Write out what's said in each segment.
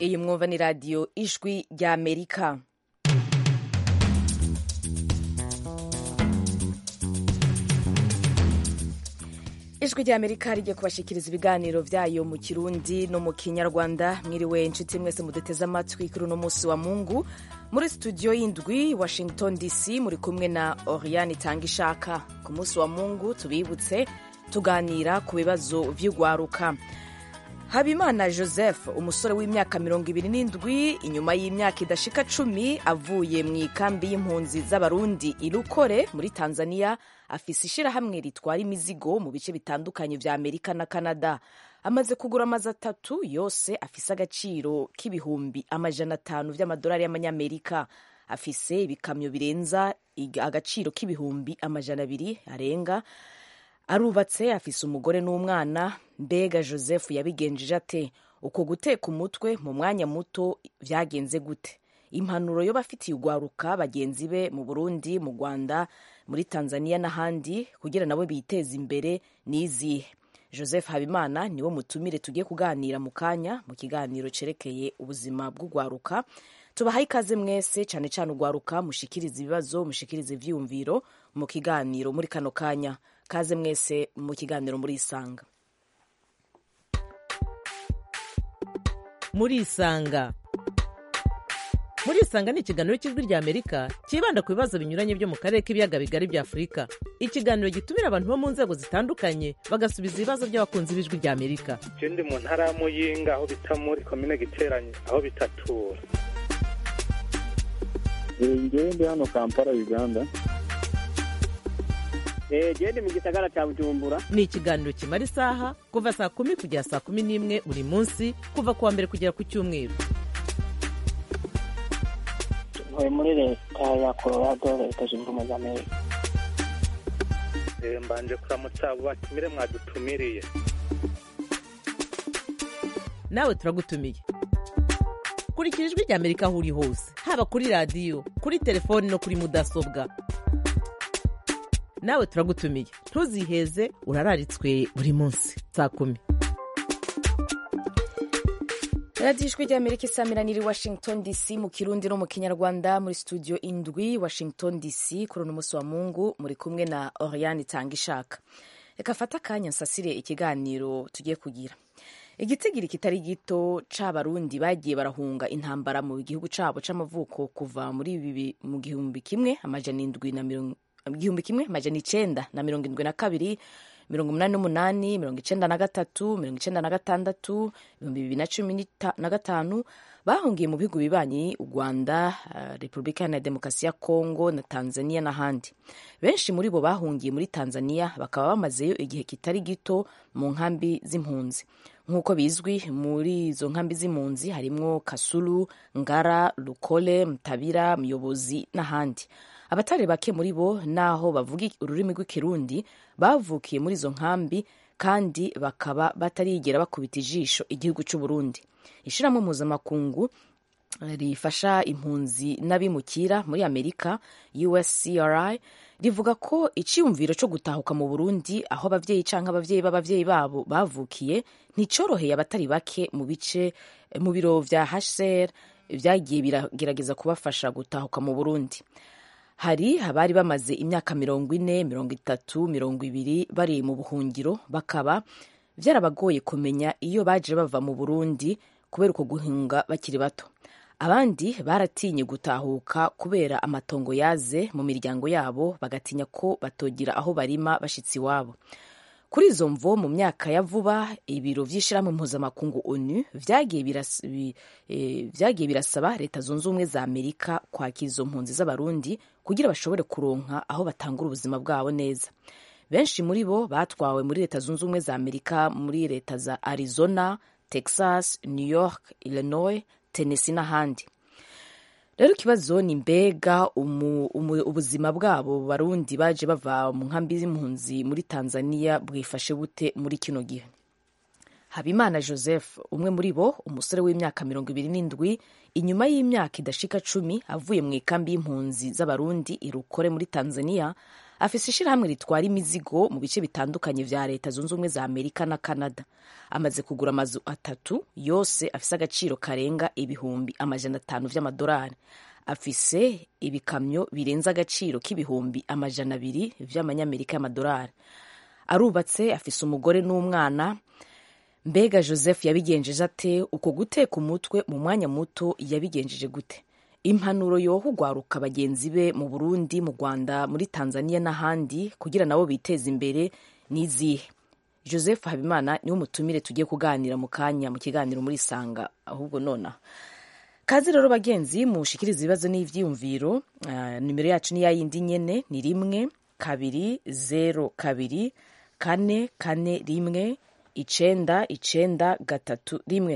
iyi mwumva ni radiyo ijwi ry'amerika ijwi ry'amerika rigiye kubashikiriza ibiganiro byayo mu kirundi no mu kinyarwanda mwiriwe inshuti mwese muduteze amatwi kuri uno munsi wa mungu muri studio y'indwi washington dc muri kumwe na oriane itanga ishaka ku munsi wa mungu tubibutse tuganira ku bibazo vy'ugwaruka habimana joseph umusore w'imyaka mirongo ibiri n'indwi inyuma y'imyaka idashika cumi avuye mu ikambi y'impunzi z'abarundi irukore muri tanzania afise ishirahamwe ritwara imizigo mu bice bitandukanye vya amerika na canada amaze kugura amazu atatu yose afise agaciro k'ibihumbi amajana atanu vy'amadolari y'amanyamerika afise ibikamyo birenza agaciro k'ibihumbi amajana abiri arenga arubatse afise umugore n'umwana mbega joseph yabigenjeje ate uko guteka umutwe mu mwanya muto vyagenze gute impanuro yo bafitiye ugwaruka bagenzi be mu burundi mu rwanda muri tanzania n'ahandi kugira nabo biteze imbere n'izihe joseph habimana niwo mutumire tugiye kuganira mu kanya mu kiganiro cerekeye ubuzima bw'ugwaruka tubahaye ikaze mwese cyane cyane ugwaruka mushikiriza ibibazo mushikiriza ivyiyumviro mu kiganiro muri kano kanya kaze mwese mu kiganiro muri isanga muri isanga muri isanga ni ikiganiro cy'ijwi rya amerika cyibanda ku bibazo binyuranye byo mu karere k'ibiyaga bigari bya afurika ikiganiro gitumira abantu bo mu nzego zitandukanye bagasubiza ibibazo by'abakunzi b'ijwi rya amerika je ndi mu ntara ya muyinga aho bita muri komine giteranye aho bitatura ngewe ndi hano kampala uganda gende mu gisagara cya bujumbura ni ikiganiro kimara isaha kuva saa kumi kugera saa kumi n'imwe buri munsi kuva ku wa mbere kugera ku cyumweru ntuye muri leta ya colorado leta zunze ubumwe za amerika mbanje kuramutsa abo batumire mwadutumiriye nawe turagutumiye kurikira ijwi rya amerika aho uri hose haba kuri radiyo kuri telefoni no kuri mudasobwa nawe turagutumiye ntuziheze urararitswe buri munsi saa kumi radiyo ijwi ry'amerika isamira niri washington dc mu kirundi no mu kinyarwanda muri studio indwi washington dc kuri uno munsi wa mungu muri kumwe na oriane itanga ishaka reka fata akanya nsasire ikiganiro tugiye kugira igitigiri kitari gito c'abarundi bagiye barahunga intambara mu gihugu cabo c'amavuko kuva muri bibi mu gihumbi kimwe amajana indwi na mirongo igihumbi kimwe amajana icenda na mirongo indwi na kabiri mirongo umunani n'umunani mirongo icenda na gatatu mirongo icenda na gatandatu ibihumbi bibiri na cumi na gatanu bahungiye mu bihugu bibanyi u rwanda uh, repubulika iharanira demokarasi ya kongo na tanzania n'ahandi benshi muri bo bahungiye muri tanzania bakaba bamazeyo igihe kitari gito mu nkambi z'impunzi nk'uko bizwi muri izo nkambi z'impunzi harimwo kasulu ngara lukole mtabira muyobozi n'ahandi abatari bake muri bo naho bavuga ururimi rw'ikirundi bavukiye muri izo nkambi kandi bakaba batarigera bakubita ijisho igihugu cy'u Burundi ishyirahamwe mpuzamakungu rifasha impunzi n'abimukira muri amerika uscri rivuga ko icyiyumviro cyo gutahuka mu burundi aho ababyeyi cyangwa ababyeyi b'ababyeyi babo bavukiye nticyoroheye abatari bake mu bice mu biro vya hcr byagiye biragerageza kubafasha gutahuka mu burundi hari abari bamaze imyaka mirongo ine mirongo itatu mirongo ibiri bari mu buhungiro bakaba byarabagoye kumenya iyo baje bava mu burundi kubera uko guhunga bakiri bato abandi baratinye gutahuka kubera amatongo yaze mu miryango yabo bagatinya ko batogira aho barima bashitsi iwabo kuri izo mvo mu myaka ya vuba ibiro vy'ishirahamwe mpuzamakungu onu vyagiye birasaba leta zunze ubumwe za amerika kwakira izo mpunzi z'abarundi kugira bashobore kuronka aho batangura ubuzima bwabo neza benshi muri bo batwawe muri leta zunze ubumwe za amerika muri leta za arizona texas new york illinois tennessee n'ahandi rero ikibazo ni mbega ubuzima bwabo barundi baje bava mu nkambi z'impunzi muri tanzania bwifashe bute muri kino gihe habimana joseph umwe muri bo umusore w'imyaka mirongo ibiri n'indwi inyuma y'imyaka idashika cumi avuye mu ikambi y'impunzi z'abarundi irukore muri tanzania afise ishirahamwe ritwara imizigo mu bice bitandukanye vya leta zunze ubumwe za amerika na canada amaze kugura amazu atatu yose afise agaciro karenga ibihumbi amajana atanu vy'amadolari afise ibikamyo birenze agaciro k'ibihumbi amajana abiri vy'amanyamerika y'amadolari arubatse afise umugore n'umwana mbega joseph yabigenjeje ate uko guteka umutwe mu mwanya muto yabigenjeje gute impanuro yoha ugwaruka bagenzi be mu burundi mu rwanda muri tanzania n'ahandi kugira nabo biteze imbere n'izihe joseph habimana niwe mutumire tugiye kuganira mu kanya mu kiganiro muri sanga ahubwo nonaha kazi rero bagenzi mushikiriza ibibazo n'ivyiyumviro uh, nimero yacu ni yayindi nyene ni rimwe kabiri zero kabiri kane kane rimwe icenda icenda gatatu rimwe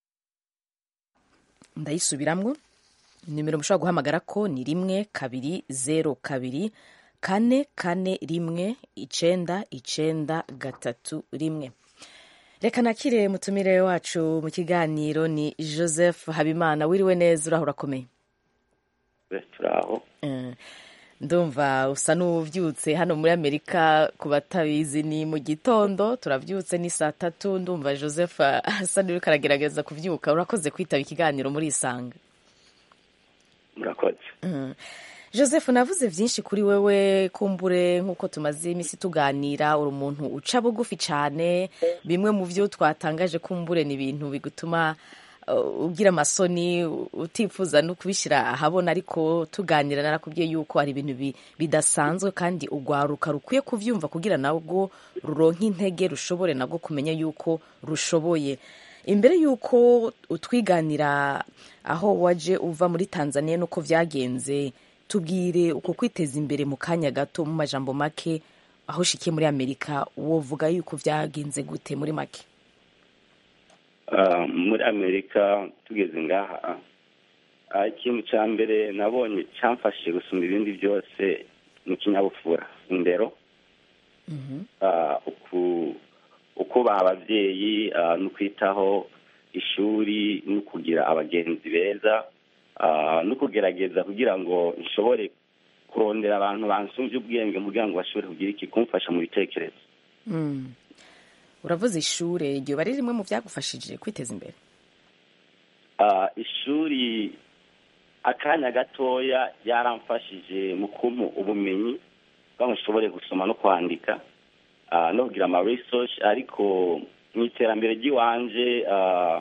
ndayisubiramwo nimero mushobora guhamagara ko ni rimwe kabiri zero kabiri kane kane rimwe icenda icenda gatatu rimwe reka nakire mutumire wacu mu kiganiro ni joseph habimana wiriwe neza uraho urakomeye turaho Eh, ndumva usa n'uvyutse hano muri amerika ku batabizi ni mu gitondo turavyutse ni saa tatu ndumva joseph asa n'uriko aragerageza kuvyuka urakoze kwitaba ikiganiro muri isanga murakoze joseph navuze byinshi kuri wewe kumbure nk'uko tumaze iminsi tuganira uri umuntu uca bugufi cyane bimwe mu byo twatangaje kumbure ni ibintu bigutuma uh, ugira amasoni utifuza no kubishyira ahabona ariko tuganira narakubwiye yuko hari ibintu bi- bidasanzwe kandi urwaruka rukwiye kuvyumva kugira nabwo ruronke intege rushobore nabwo kumenya yuko rushoboye imbere y'uko utwiganira aho waje uva muri tanzania n'uko vyagenze tubwire uko kwiteza imbere mu kanya gato mu majambo make aho ushikiye muri amerika wovuga yuko vyagenze gute muri make Ah, muri amerika tugeze ngaha ah, ikintu cya mbere nabonye cyamfashije gusumba ibindi byose ni ikinyabupfura indero Ah, uku- ukubaha ababyeyi ah, no kwitaho ishuri no kugira abagenzi beza ah, no kugerageza kugira ngo nshobore kurondera abantu bansumvye ubwenge kugira ngo bashobore kugira iki kumfasha mu bitekerezo Mm. uravuze ishure iryo bari rimwe mu vyagufashije kwiteza imbere Ah, ishuri akanya gatoya yaramfashije mu kumpa ubumenyi kugira ngo nshobore gusoma no kwandika ah, no kugira ama research ariko mu iterambere ry'iwanje ah,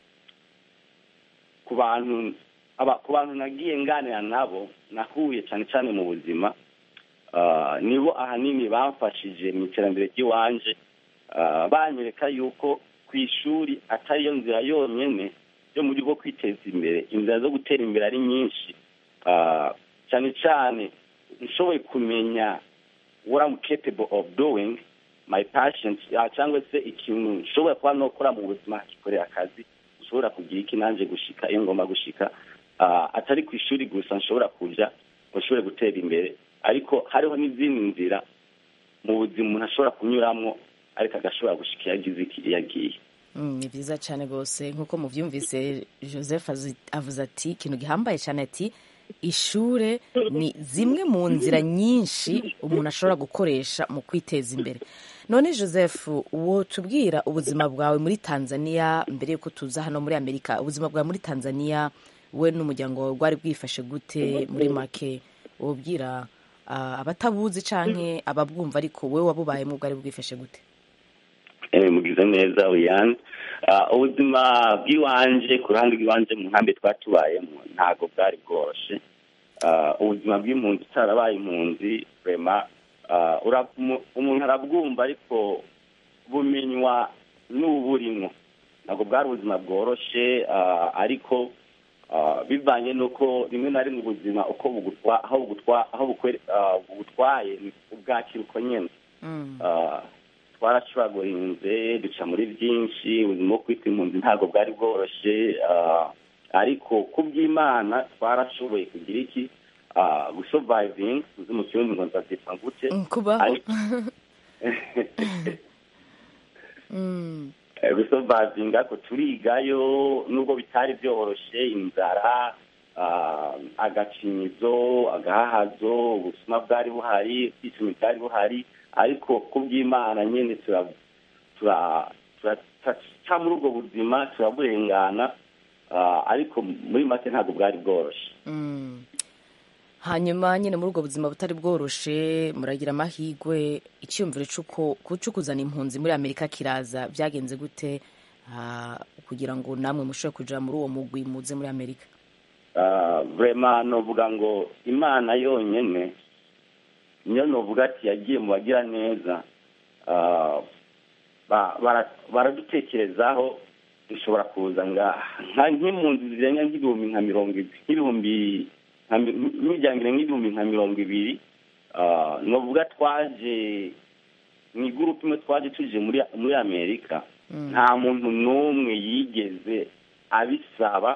ku bantu aba ku bantu nagiye nganira nabo nahuye cyane cyane mu buzima ah, nibo ahanini bamfashije mu iterambere ry'iwanje ah, banyereka yuko ku ishuri atariyo nzira yonyine yo mu buryo bwo kwiteza imbere inzira zo gutera imbere ari nyinshi Ah, cyane cyane nshoboye kumenya what I'm capable of doing my passion ah, cyangwa se ikintu nshobora kuba nokora mu buzima kikorera akazi nshobora kugira iki nanjye gushika iyo ngomba gushika Ah, atari ku ishuri gusa nshobora kuja ngo nshobore gutera imbere ariko hariho n'izindi nzira mu buzima umuntu ashobora kunyuramo ariko agashobora gushika iyo agize iki iyo agiye Mm, ni byiza cyane rwose nk'uko muvyumvise joseph azi- avuze ati ikintu gihambaye cyane ati ishure ni zimwe mu nzira nyinshi umuntu ashobora gukoresha mu kwiteza imbere none joseph uwo tubwira ubuzima bwawe muri tanzania mbere yuko tuza hano muri amerika ubuzima bwawe muri tanzania we n'umuryango wawe bwari bwifashe gute muri make wobwira ah, abatabuzi canke ababwumva ariko we wabubayemo bwari bwifashe gute Eh, mugize neza uyane Ah, ubuzima bw'iwanje ku ruhande rw'iwanje mu nkambi twatubayemo ntabwo bwari bworoshe Ah, ubuzima bw'impunzi utarabaye impunzi rema umuntu arabwumva ariko bumenywa n'uburimwo ntabwo bwari ubuzima bworoshe ah, ariko ah, bivanye n'uko rimwe na rimwe ubuzima uko bugutwa aho bugutwa aho bukwe- ah, bugutwaye ni ubwakira uko nyene Mm. Ah, twaracuragurinze duca muri byinshi ubuzima bwo kwitwa impunzi ntabwo bwari bworoshye ah, ariko ku bw'imana twarashoboye kugira iki ah, gusurviving uzi mu kirundi ngo nzavyitwa gute Mm, kubaho ariko Mm. gusurvivinga ko turigayo nubwo bitari byoroshe inzara ah, agacinyizo agahahazo ubusuma bwari buhari ubwisumi bwari buhari ariko ku bw'imana nyine tura- tura- tura- turaca muri ubwo buzima turaburengana ah, ariko muri make ntabwo bwari bworoshye Mm. hanyuma nyine muri ubwo buzima butari bworoshe muragira amahirwe icyumviro cy'uko cyo kuzana impunzi muri amerika kiraza byagenze gute ah, kugira ngo namwe mushobore kuja muri uwo mugwi muze muri amerika Ah, vrema novuga ngo imana yonyene niyo novuga ati yagiye mu bagira neza Ah, ba- bara- baradutekerezaho dushobora kuza ngaha nka nk'impunzi zirenga nk'ibihumbi nka mirongo ibi- nk'ibihumbi nka mi- n'imiryango irenga nk'ibihumbi nka mirongo ibiri Ah, novuga twaje mu igurupe imwe twaje tuje muri muri amerika nta muntu n'umwe yigeze abisaba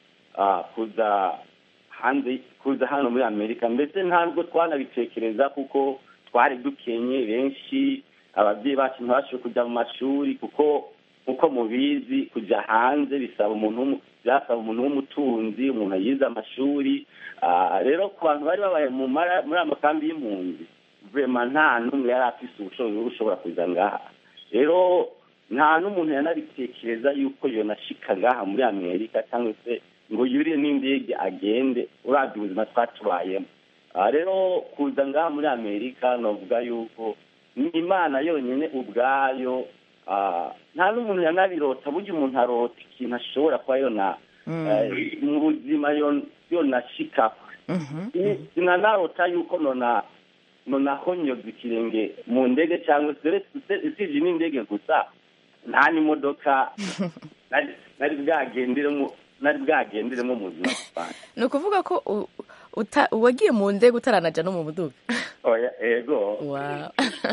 ah, kuza hanze kuza hano muri amerika mbese ntabwo twanabitekereza kuko twari dukenye benshi ababyeyi bacu ntibashoboye kujya mu mashuri kuko uko mubizi kujya hanze bisaba umuntu w'umu- byasaba umuntu w'umutunzi umuntu yize amashuri Ah, rero ku bantu bari babaye mu mara- muri aya makambi y'impunzi vrema nta n'umwe yari afise ubushobozi bwo gushobora kuza ngaha rero nta n'umuntu yanabitekereza yuko yonashika ngaha muri amerika cyangwa se ngo yurire n'indege agende urabye ubuzima twatubayemo Ah, rero kuza ngaha muri amerika novuga yuko ni imana yonyine ubwayo ah, nta n'umuntu yanabirota burya umuntu arota ikintu ashobora kuba yona eh, mu buzima yon- yonashikako Mhm. sinanarota yuko nona nonahonyoza ikirenge mu ndege cyangwa se uretse- usibye n'indege gusa nta n'imodoka nari- nari bwagenderemo nari bwagenderemo mu buzima busanzwe ni ukuvuga ko u- uta- wagiye mu ndege utaranaja no mu muduga oya ego Wow.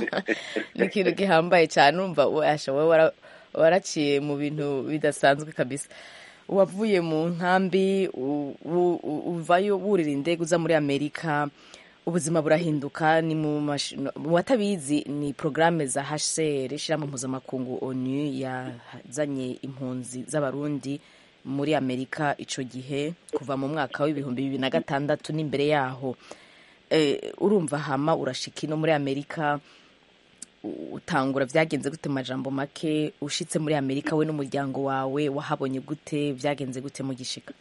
ni ikintu gihambaye cyane urumva washa wowe wara- waraciye mu bintu bidasanzwe kabisa wavuye mu nkambi u- u- u- uvayo wurira indege uza muri amerika ubuzima burahinduka ni mu mash- no- mu batabizi ni porogaramu za hcr ishyirahamwe mpuzamakungu onu yazanye impunzi z'abarundi muri amerika ico gihe kuva mu mwaka w'ibihumbi bibiri na gatandatu n'imbere yaho eh, urumva hama urashika ino muri amerika u- utangura byagenze gute mu majambo make ushitse muri amerika we n'umuryango wawe wahabonye gute byagenze gute mu gishika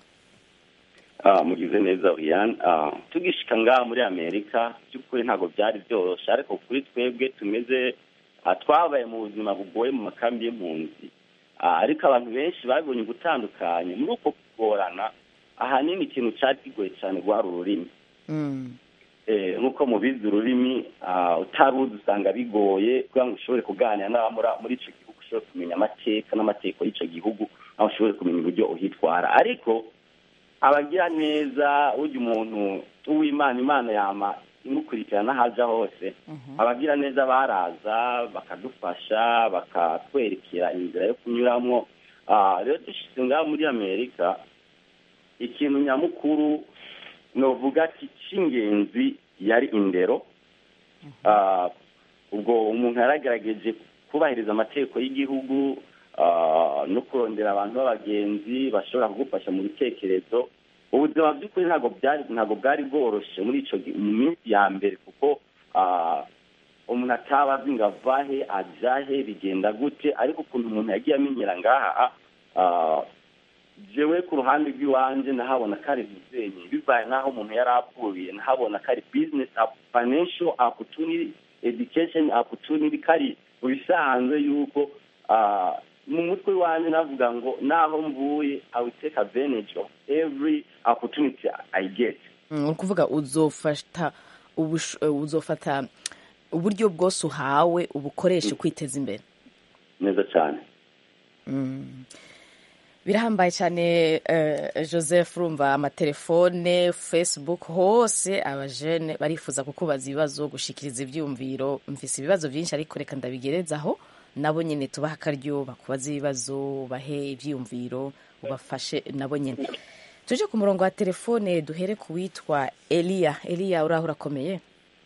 Ah, mugize neza Oriane Ah, tugishika ngaha muri amerika by'ukuri ntabwo byari byoroshye ariko kuri twebwe tumeze ah, twabaye mu buzima bugoye mu makambi y'impunzi Ah, ariko abantu benshi babonye ugutandukanye muri uko kugorana ahanini ikintu cyari kigoye cyane rwari ururimi Mm. Eh, nk'uko mubizi ururimi ah, utaruzi usanga bigoye kugira ngo ushobore kuganira n'aba muri- muri icyo gihugu ushobore kumenya amateka n'amategeko y'icyo gihugu aho ushobore kumenya uburyo uhitwara ariko abagira neza urya umuntu uw'imana imana yama imukurikirana aho aja hose abagira neza baraza bakadufasha bakatwerekera inzira yo kunyuramo Ah, rero dushyize ngaha muri amerika ikintu nyamukuru novuga ati cy'ingenzi yari indero Ah, ubwo umuntu yaragerageje kubahiriza amategeko y'igihugu ah, no kurondera abantu b'abagenzi bashobora kugufasha mu bitekerezo ubuzima by'ukuri ntabwo byari ntabwo bwari bworoshye muri ico gi- mu minsi ya mbere kuko ah, umuntu ataba azi ngo avahe ajahe bigenda gute ariko ukuntu umuntu yagiye amenyera ngaha ah, jewe ku ruhande rw'iwanje nahabona ko ari muzenyi bivaye n'aho umuntu yari apfuye nahabona ko ari business up- financial opportunity education opportunity kari mu bisanzwe yuko ah, mu mutwe wanjye navuga ngo naho mvuye i will take advantage of every opportunity i get Mm, ni ukuvuga uzofata ubusho- eh, uzofata uburyo bwose uhawe ubukoreshe kwiteza imbere neza cyane Mm. birahambaye cyane eh, joseph urumva amatelefone facebook hose abajene barifuza kukubaza ibibazo gushikiriza ibyumviro mfise ibibazo byinshi ariko reka ndabigerezaho nabo nyine tubaha akaryo bakubaza ibibazo bahe ibyiyumviro ubafashe nabo nyine tuje ku murongo wa telefone duhere ku witwa eliya eliya uraho urakomeye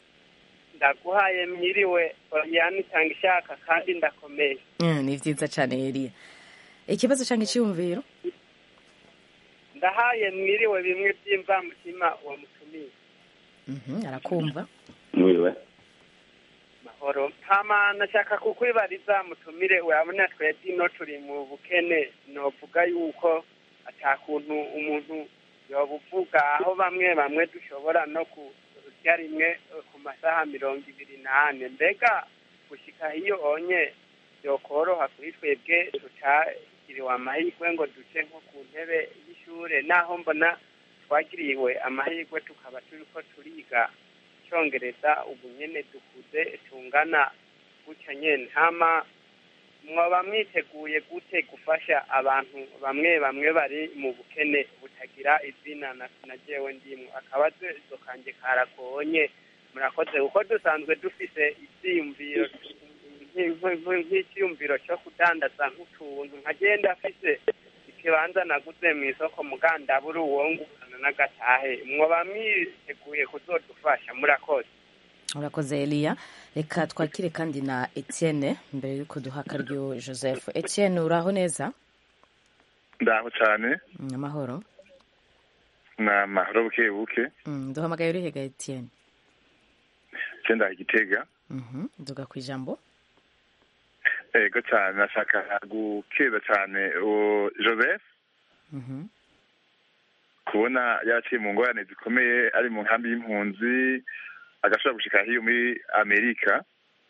ndaguhaye mwiriwe oriyani itanga ishaka kandi ndakomeye Mm, ni byiza cyane eliya ikibazo cyangwa icyiyumviro ndahaye mwiriwe bimwe by'imvamutima uwo mutumiye Mhm, arakumva mwiriwe mahoro hama nashaka kukwibariza mutumire urabona twebwe ino turi mu bukene novuga yuko ata kuntu umuntu yobuvuga aho bamwe bamwe dushobora no kurya rimwe eh, ku masaha mirongo ibiri n'ane mbega gushika iyo onye yokoroha kuri twebwe tutagiriwe amahirwe ngo duce nko ku ntebe y'ishure naho mbona twagiriwe amahirwe tukaba turiko turiga icyongereza ubu nyene dukuze tungana gutya nyene hama mwaba mwiteguye gute gufasha abantu bamwe bamwe bari mu bukene butagira izina na na jewe ndimwe akabazo kanje karagonye murakoze kuko dusanzwe dufise ivyiyumviro nk- nk- nk'icyiyumviro cyo kudandaza nk'utuntu nkagenda afise ikibanza naguze mu isoko mugandabura uwongurana n'agatahe mwoba mwiteguye kuzodufasha murakoze urakoze eliya reka twakire kandi na etienne mbere yuko duha akaryo joseph etienne uraho neza ndaho cyane Mm, amahoro ni amahoro buke buke Mm, duhamagaye urihega etienne cyenda igitega Mhm, duga ku ijambo ego cyane nashaka gukeza cyane uwo joseph Mhm, kubona yaraciye mu ngorane zikomeye ari mu nkambi y'impunzi agashobora gushika hiyo muri amerika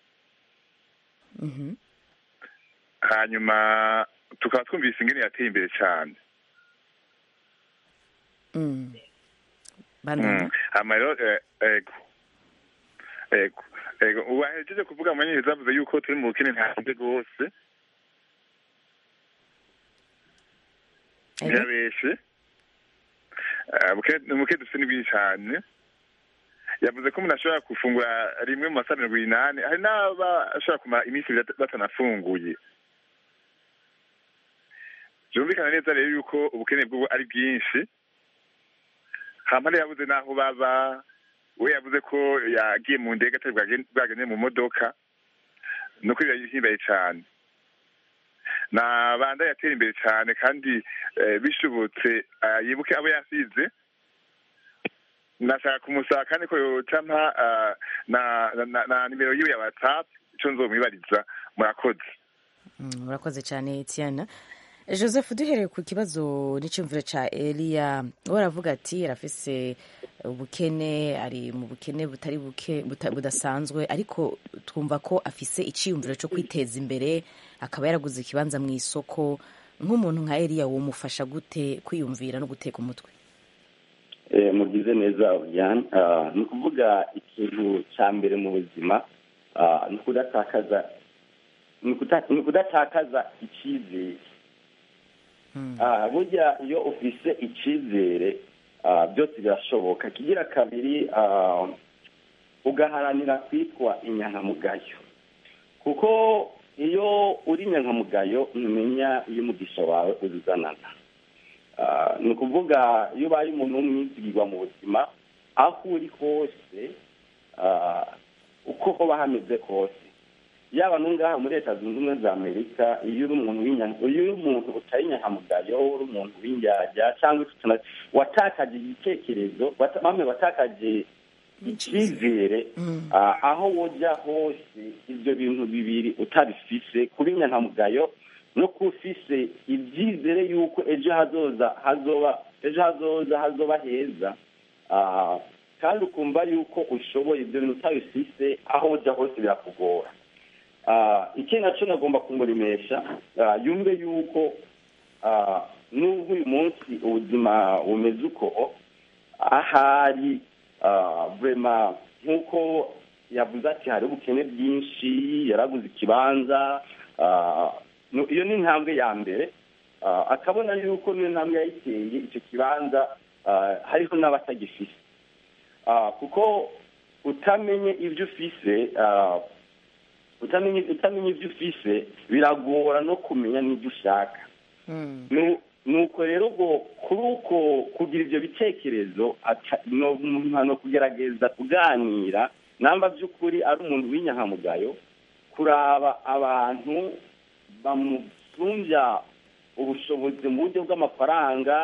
mhm, hanyuma tukaba twumvise ingene yateye imbere cyane mm. bandanya Mm. hama rero eh, ego ego ego ubu ahejeje kuvuga mu nyine zavuze yuko turi mu bukene ntanze rwose Ego. ntiyabeshe Eh, buke- ubukene dufite ni bwinshi cyane yavuze ko umuntu ashobora gufungura rimwe mu masaha mirongo inani hari n'abashobora kumara iminsi ibiri bata- batanafunguye byumvikana neza rero yuko ubukene bw'ubu ari bwinshi hampande yabuze n'aho baba we yavuze ko yagiye mu ndege atari bwagen- bwagendeye mu modoka nuko birahimbaye cyane nabanda yatera imbere cyane kandi eh, bishobotse ah, yibuke abo yasize nashaka kumusaba kandi ko yocampa ah, na, na, na, na nimero yiwe ya whatsapp ico nzomwibariza murakoze Mm, urakoze cyane etienne joseph duhereye ku kibazo n'icyumviro cya eliya we aravuga ati arafise ubukene ari mu bukene butari buke buta- budasanzwe ariko twumva ko afise icyiyumviro cyo kwiteza imbere akaba yaraguze ikibanza mu isoko nk'umuntu nka eliya wumufasha gute kwiyumvira no guteka umutwe Eh, mugize neza Oriane Ah, ni ukuvuga ikintu cya mbere mu buzima ah, ni ukudatakaza ni ukuta- ni ukudatakaza icyizere Ah, burya iyo ufise icyizere ah, byose birashoboka kigira kabiri ah, ugaharanira kwitwa inyankamugayo kuko iyo uri inyankamugayo ntumenya iyo umugisha wawe uzuzanana Ah, ni ukuvuga iyo ubaye umuntu w'umwizigirwa mu buzima aho uri hose ah, uko hoba hameze hose yaba n'ungaha muri leta zunze ubumwe za amerika iyo uri umuntu w'inya- iyo uri umuntu utari inyankamugayo uri umuntu w'indyarya cyangwa utana- watakaje igitekerezo wata- bamwe watakaje icyizere ah, aho wojya hose ibyo bintu bibiri utabifise kuba inyankamugayo no kuba ufise ibyizere yuko ejo hazoza hazoba ejo hazoza hazoba heza ah, kandi ukumva yuko ushoboye ibyo bintu utabifise aho ujya hose birakugora Ah, ikindi nacyo nagomba kumuremesha ah, yumve yuko ah, n'ubwo uyu munsi ubuzima bumeze uko ahari ah, vrema nk'uko yavuze ati hari ubukene bwinshi yaraguze ikibanza ah, no- iyo ni intambwe ya mbere Ah, akabona yuko niyo ntambwe yayiteye icyo kibanza ah, hariho n'abatagifise Ah, kuko utamenye ibyo ufise ah, utamenye utamenye ibyo ufise biragora no kumenya n'ibyo ushaka Nu- nuko rero ubwo kuri uko kugira ibyo bitekerezo ata- no umuntu no kugerageza kuganira namba by'ukuri ari umuntu w'inyankamugayo kuraba abantu bamusumbya ubushobozi mu buryo bw'amafaranga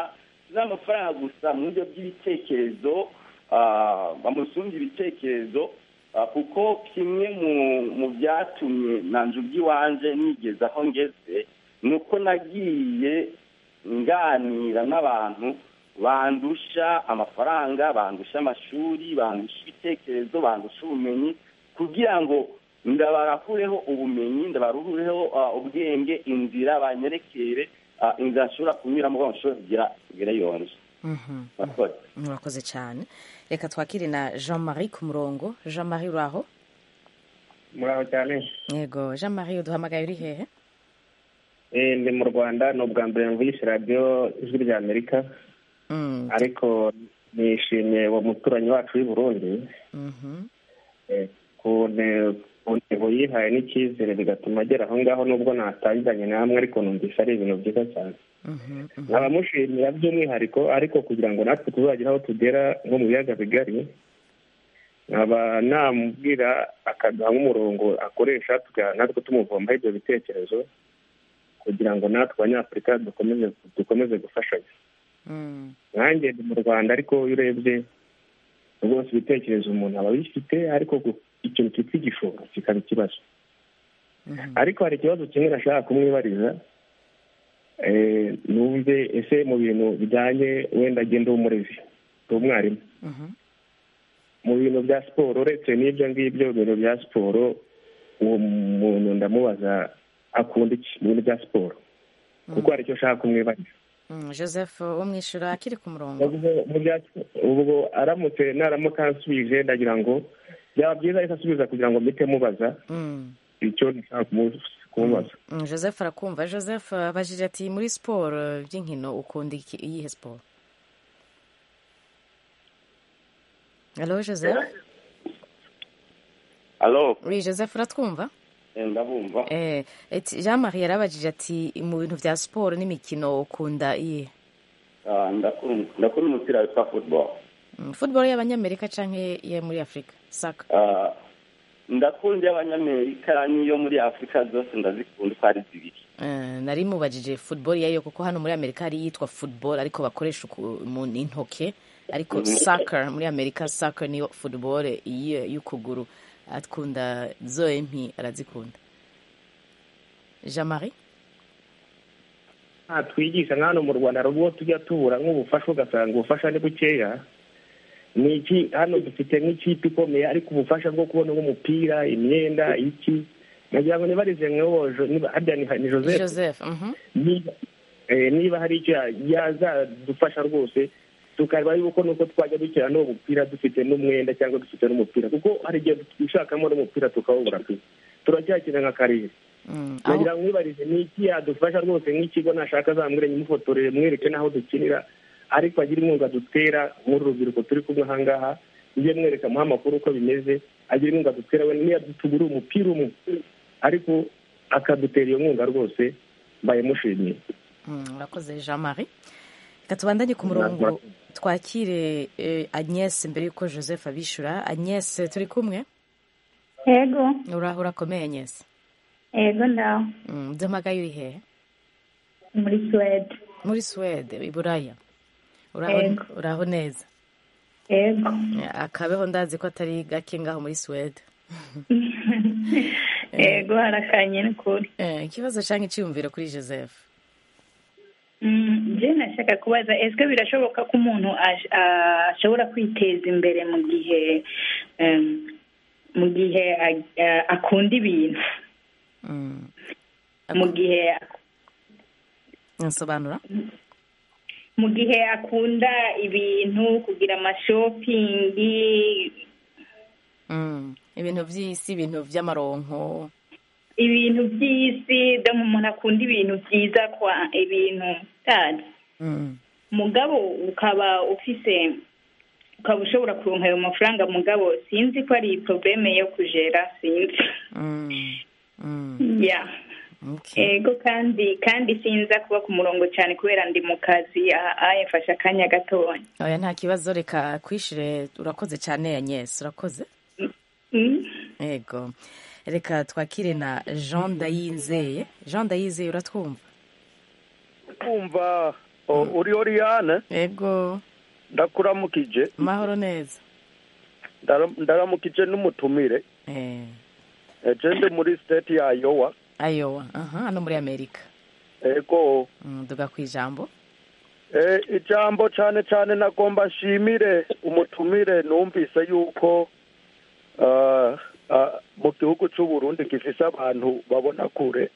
n'amafaranga gusa mu buryo bw'ibitekerezo ah, bamusumbye ibitekerezo ah, kuko kimwe mu mu byatumye nanjye ubw'iwanje nigeze aho ngeze ni uko nagiye nganira n'abantu bandusha amafaranga bandusha amashuri bandusha ibitekerezo bandusha ubumenyi kugira ngo ndabarakureho ubumenyi ndabarureho ah, ubwenge inzira banyerekere ah, inzira nshobora kunyuramo ngo nshobore kugira kugera yonje Mhm. murakoze murakoze cyane reka twakire na jean marie ku murongo jean marie uraho muraho cyane yego jean marie uduhamagaye uri hehe Eh, ndi mu rwanda ni ubwa mbere mvugisha radiyo ijwi rya amerika Mm, ariko nishimiye uwo muturanyi wacu w'i burundi mhm. eh, ku ne- ku ntego yihaye n'icyizere bigatuma agera aho ngaho nubwo natangiranye namwe ariko numvise ari ibintu byiza cyane Mhm, mhm. nkaba mushimira by'umwihariko ariko kugira ngo natwe tuzagere aho tugera nko mu biyaga bigari nkaba namubwira akaduha nk'umurongo akoresha tuga- natwe tumuvombaho ibyo bitekerezo kugira ngo natwe abanyafurika dukomeze dukomeze gufashanya Mm, nanjye ndi mu rwanda ariko iyo urebye rwose ibitekerezo umuntu aba abifite ariko gu- ikintu cyitwa igishoro kikaba ikibazo mhm. ariko hari ikibazo kimwe nashaka kumwibariza eh, numve ese mu bintu bijyanye wenda agenda w'umurezi ndi umwarimu Mhm. mu bintu bya siporo uretse n'ibyo ngibyo bintu bya siporo uwo muntu ndamubaza akunda iki mu bintu bya siporo kuko hari icyo ashaka kumwibariza Mm, joseph wo mwishyura akiri ku murongo Ubwo- mu bya- ubwo aramutse naramuka ansubije ndagira ngo byaba byiza ariko asubiza kugira ngo mpite mubaza Mm, icyo nshaka kumu- kumubaza mm, joseph arakumva joseph abajije ati muri siporo by'inkino ukunda iki- iyihe siporo halo joseph alo oui joseph uratwumva eh, ndabumva Eh, eti- jean marie yarabajije ati mu bintu bya siporo n'imikino ukunda iyihe Ah, ndakunda ndakunda umupira witwa football Mm, football y'abanyamerika canke iyo muri afurika saka Ah, ndakunda iy'abanyamerika n'iyo muri afurika zose ndazikunda uko ari zibiri Eh, nari mubajije football yayo kuko hano muri amerika hari iyitwa football ariko bakoresha uku- mu intoke ariko Mhm. soccer muri amerika soccer niyo football iyo y'ukuguru akunda zoe mpi arazikunda jean marie nta twigisha nka hano mu rwanda hari ubwo tujya tubura nk'ubufasha ugasanga ubufasha ni bukeya ni iki hano dufite nk'ikipe ikomeye ariko ubufasha bwo kubona nk'umupira imyenda iki nagira ngo nibarize nk'uwo Jo- niba- harya ni ni joseph joseph mhm. niba eh, niba hari icyo ya- yazadufasha rwose tukareba yuko nuko twajya dukina n'uwo mupira dufite n'umwenda cyangwa dufite n'umupira kuko hari igihe twishakamo n'umupira tukawubura pe turacyakina nka karere Mm, aho nagira ngo mwibarize ni iki yadufasha rwose nk'ikigo nashaka azamwire nyimufotorere mwereke n'aho dukinira ariko agira inkunga dutera nk'uru rubyiruko turi kumwe aha ngaha njye mwereka muha amakuru uko bimeze agira inkunga dutera we niyo tugura umupira umwe ariko akadutera iyo nkunga rwose mbaye mushimiye Mm, urakoze jean marie reka tubandanye ku murongo twakire eh, agnes mbere y'uko joseph abishyura agnes turi kumwe yego uraho urakomeye agnes yego ndaho Mm, duhamagaye uri hehe muri suwede muri suwede i buraya uraho Yego. uraho neza yego akabeho ndazi ko atari gake ngaho muri suwede yego harakanye n'ukuri Eh, ikibazo cyangwa icyiyumviro kuri joseph Mm, je nashaka kubaza ese birashoboka ko umuntu ash- ashobora kwiteza imbere mu gihe em, mu gihe a- a- akunda ibintu Mm, mu gihe nsobanura mu gihe akunda ibintu kugira amashopingi Mm, ibintu by'isi ibintu by'amaronko ibintu by'isi dore umuntu akunda ibintu byiza kwa ibintu tazi Mm, mugabo ukaba ufise ukaba ushobora kuronka ayo mafaranga mugabo sinzi ko ari probleme yo kujera sinzi mm, mm, ya okay. ego kandi kandi sinza kuba ku murongo cyane kubera ndi mu kazi aha yafashe akanya gatoya oya nta kibazo reka kwishire urakoze cyane agnes urakoze Mm. yego reka twakire na jean ndayizeye jean ndayizeye uratwumva kumva O- uri oriyane ego ndakuramukije mahoro neza Ndara- ndaramukije n'umutumire eh ejende muri state ya Iowa ayowa aha hano muri amerika ego Mm, duga ku ijambo Eh, ijambo cyane cyane nagomba nshimire umutumire numvise yuko ah, ah, mu gihugu cy'u Burundi gifise abantu babona kure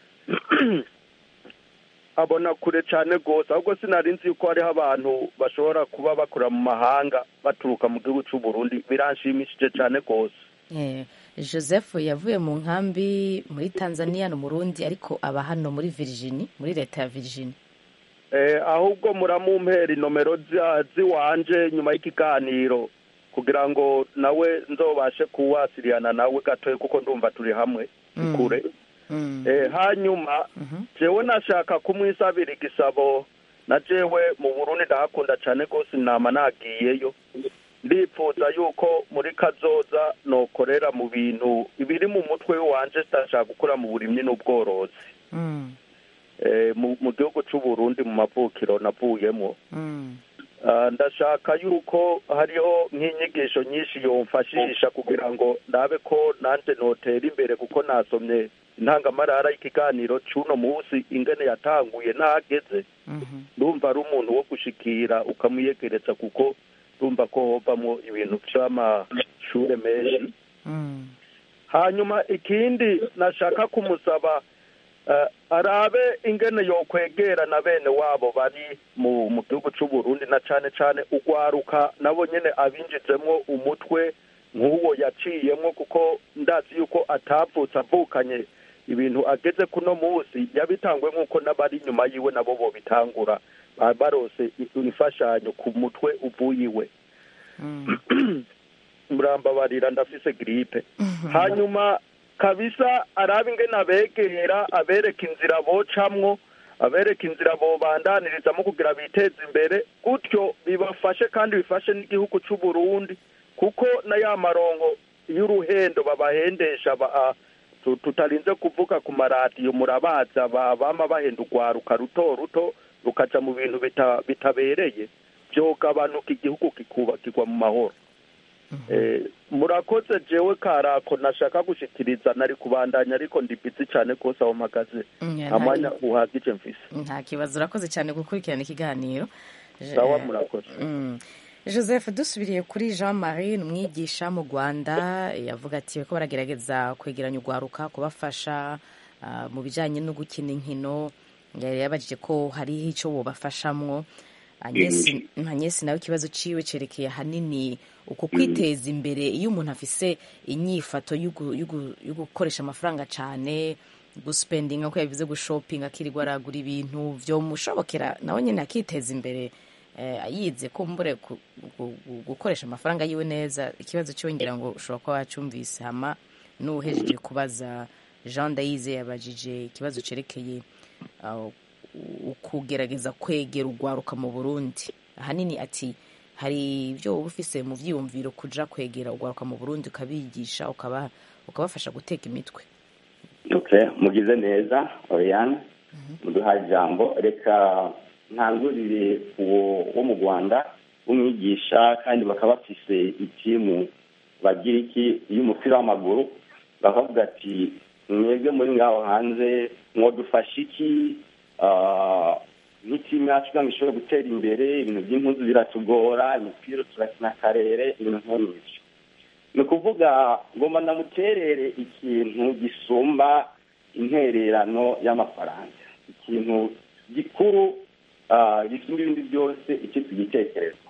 abona kure cyane rwose ahubwo sinari nzi yuko hariho abantu bashobora kuba bakora mu mahanga baturuka mu gihugu cy'u Burundi biranshimishije cyane rwose Eh, joseph yavuye mu nkambi muri tanzania no murundi ariko aba hano muri virginia muri leta ya virginia Eh, ahubwo muramumpera inomero zi- ziwanje nyuma y'ikiganiro kugira ngo nawe nzobashe kuwasiriyana nawe gatoya kuko ndumva turi hamwe Mm. kure Mm. eh, hanyuma jewe nashaka kumwisabira igisabo na jewe mu burundi ndahakunda cyane rwose nama nagiyeyo ndipfuza yuko muri kazoza nokorera mu bintu ibiri mu mutwe wanje ndashaka gukora mu burimyi n'ubworozi Mm. eh, mu mu gihugu cy'u Burundi mu mavukiro navuyemo Mm. Ah, ndashaka yuko hariho nk'inyigisho nyinshi yomfashisha kugira ngo ndabe ko nanje notera imbere kuko nasomye intangamarara y'ikiganiro c'uno munsi ingene yatanguye ntageze Mhm. ndumva ari umuntu wo gushikira ukamwiyegereza kuko ndumva ko hovamwo ibintu vy'amashure menshi Mm. hanyuma ikindi nashaka kumusaba eh, arabe ingene yokwegera na bene wabo bari mu mu gihugu c'u Burundi na cane cane ugwaruka nabo nyene abinjizemwo umutwe nk'uwo yaciyemwo kuko ndazi yuko atavutse avukanye ibintu ageze kuno munsi yabitangwe nk'uko n'abari inyuma yiwe nabo bobitangura ba- barose i- imfashanyo ku mutwe uvuye iwe murambabarira ndafise gripe hanyuma kabisa arabe ingene abegera abereka inzira bocamwo abereka inzira bobandanirizamu kugira biteze imbere gutyo bibafashe kandi bifashe n'igihugu c'u Burundi kuko na ya marongo y'uruhendo babahendesha ba, ah, tu- tutarinze kuvuga ku maradiyo murabaza ba- bama bahenda urwaruka ruto ruto rukaja mu bintu bita- bitabereye vyogabanuka igihugu kikubakirwa mu mahoro Eh, murakoze jewe karako nashaka gushikiriza nari kubandanya ariko ndi busy cyane kose aho mpagaze Mm, nta mwanya uhagije mfise nta kibazo urakoze cyane gukurikirana ikiganiro Je- sawa murakoze Mm. joseph dusubiriye kuri jean marie ni umwigisha mu rwanda yavuga ati ko baragerageza kwegeranya urwaruka kubafasha ah, mu bijyanye no gukina inkino yari yabajije ko hariho icyo bubafashamwo Agnesi Agnesi nawe ikibazo ciwe cerekeye ahanini uko kwiteza imbere iyo umuntu afise inyifato y'ugu- y'ugu- yo gukoresha amafaranga cane guspendinga ko yabivuze gushopinga akirirwa aragura ibintu vyomushobokera nawe nyene akiteza imbere eh, yize kumbure ku- gu- gu- gukoresha amafaranga yiwe neza ikibazo ciwe ngira ngo ushobora kuba wacumvise hama n'uhejeje kubaza jean dayize yabajije ikibazo cerekeye uh, ukugerageza kwegera urwaruka mu burundi ahanini ati hari ibyo uba ufise mu vyiyumviro kuja kwegera urwaruka mu burundi ukabigisha ukaba ukabafasha guteka imitwe okay mugize neza oriane muduhaye ijambo reka ntangurire uwo wo mu rwanda w'umwigisha kandi bakaba bafise ikimu bagira iki y'umupira w'amaguru bakavuga ati mwebwe muri ngaho hanze mwadufasha iki Ah, nk'itimu yacu kugira ngo ishobore gutera imbere ibintu by'impuzu biratugora imipira turakina akarere ibintu nk'ibyo ni ukuvuga ngomba ndamuterere ikintu gisumba intererano y'amafaranga ikintu gikuru ah, gisumba ibindi byose icyitwa igitekerezo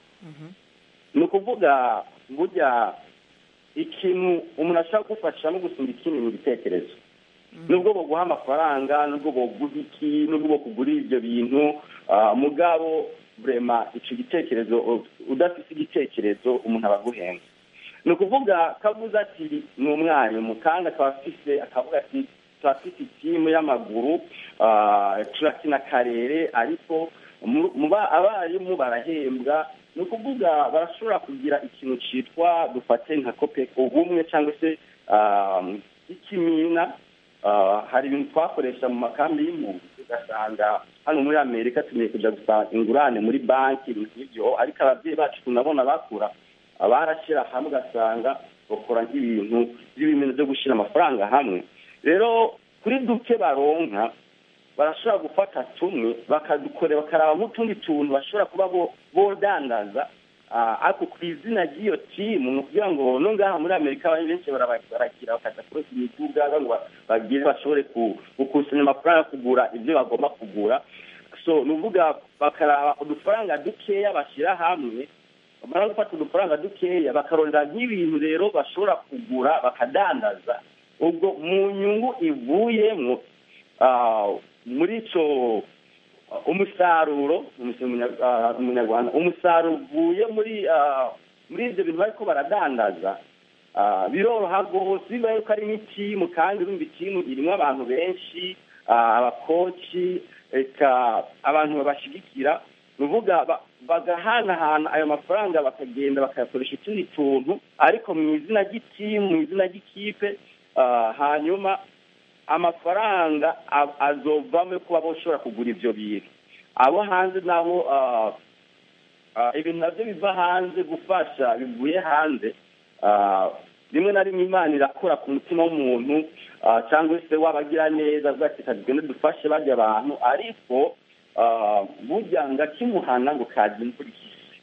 ni ukuvuga burya ikintu umuntu ashaka gufasha no gusumba ikindi mu gitekerezo nubwo boguha amafaranga nubwo boguha iki nubwo bokugurira ibyo bintu ah, mugabo vrema ico gitekerezo u- udafise igitekerezo umuntu aba aguhenze ni ukuvuga kavuze ati ni umwarimu kandi akaba afise akavuga ati turafise itimu y'amaguru ah, turakina akarere ariko mu- mu ba- abarimu barahembwa ni ukuvuga barashobora kugira ikintu citwa dufate nka kopeko ubumwe cyangwa se ah, ikimina ah, hari ibintu twakoresha mu makambi y'impunzi ugasanga hano muri amerika tugiye kujya gusaba ingurane muri banki ibintu nk'ibyo ariko ababyeyi bacu tunabona bakura ah, barashyira hamwe ugasanga bakora nk'ibintu by'ibintu byo gushyira amafaranga hamwe rero kuri duke baronka barashobora gufata tumwe bakadukorera bakaraba nk'utundi tuntu bashobora kuba bo- bodandaza Ah, ariko ku izina ry'iyo timu ni ukugira ngo no ngaha muri amerika abantu benshi baraba- barakira bakaza kureka imiduga ngo ba- bagire bashobore ku- gukusanya amafaranga yo kugura ibyo bagomba kugura so ni ukuvuga bakaraba udufaranga dukeya bashyira hamwe bamara gufata udufaranga dukeya bakarondera nk'ibintu rero bashobora kugura bakadandaza ubwo mu nyungu ivuyemo ah, muri icyo umusaruro umunya- ah, umunyarwanda umusaruro uvuye muri ah, muri ibyo bintu bariko baradandaza ah, biroroha rwose bibaye ko ari n'itimu kandi urumva itimu irimo abantu benshi ah, abakoci eka abantu babashigikira ni ukuvuga ba- bagahanahana ayo mafaranga bakagenda bakayakoresha utundi tuntu ariko mu izina ry'itimu mu izina ry'ikipe ah, hanyuma amafaranga a- azovamo kuba bashobora kugura ibyo bintu abo hanze nabo ah, ah, ibintu nabyo biva hanze gufasha bivuye hanze ah, rimwe na rimwe imana irakora ku mutima w'umuntu ah, cyangwa se wabagira neza avuga ati "Reka tugende dufashe bajya abantu ariko ah, burya ngo akimuhana ngo kaza imvura ihise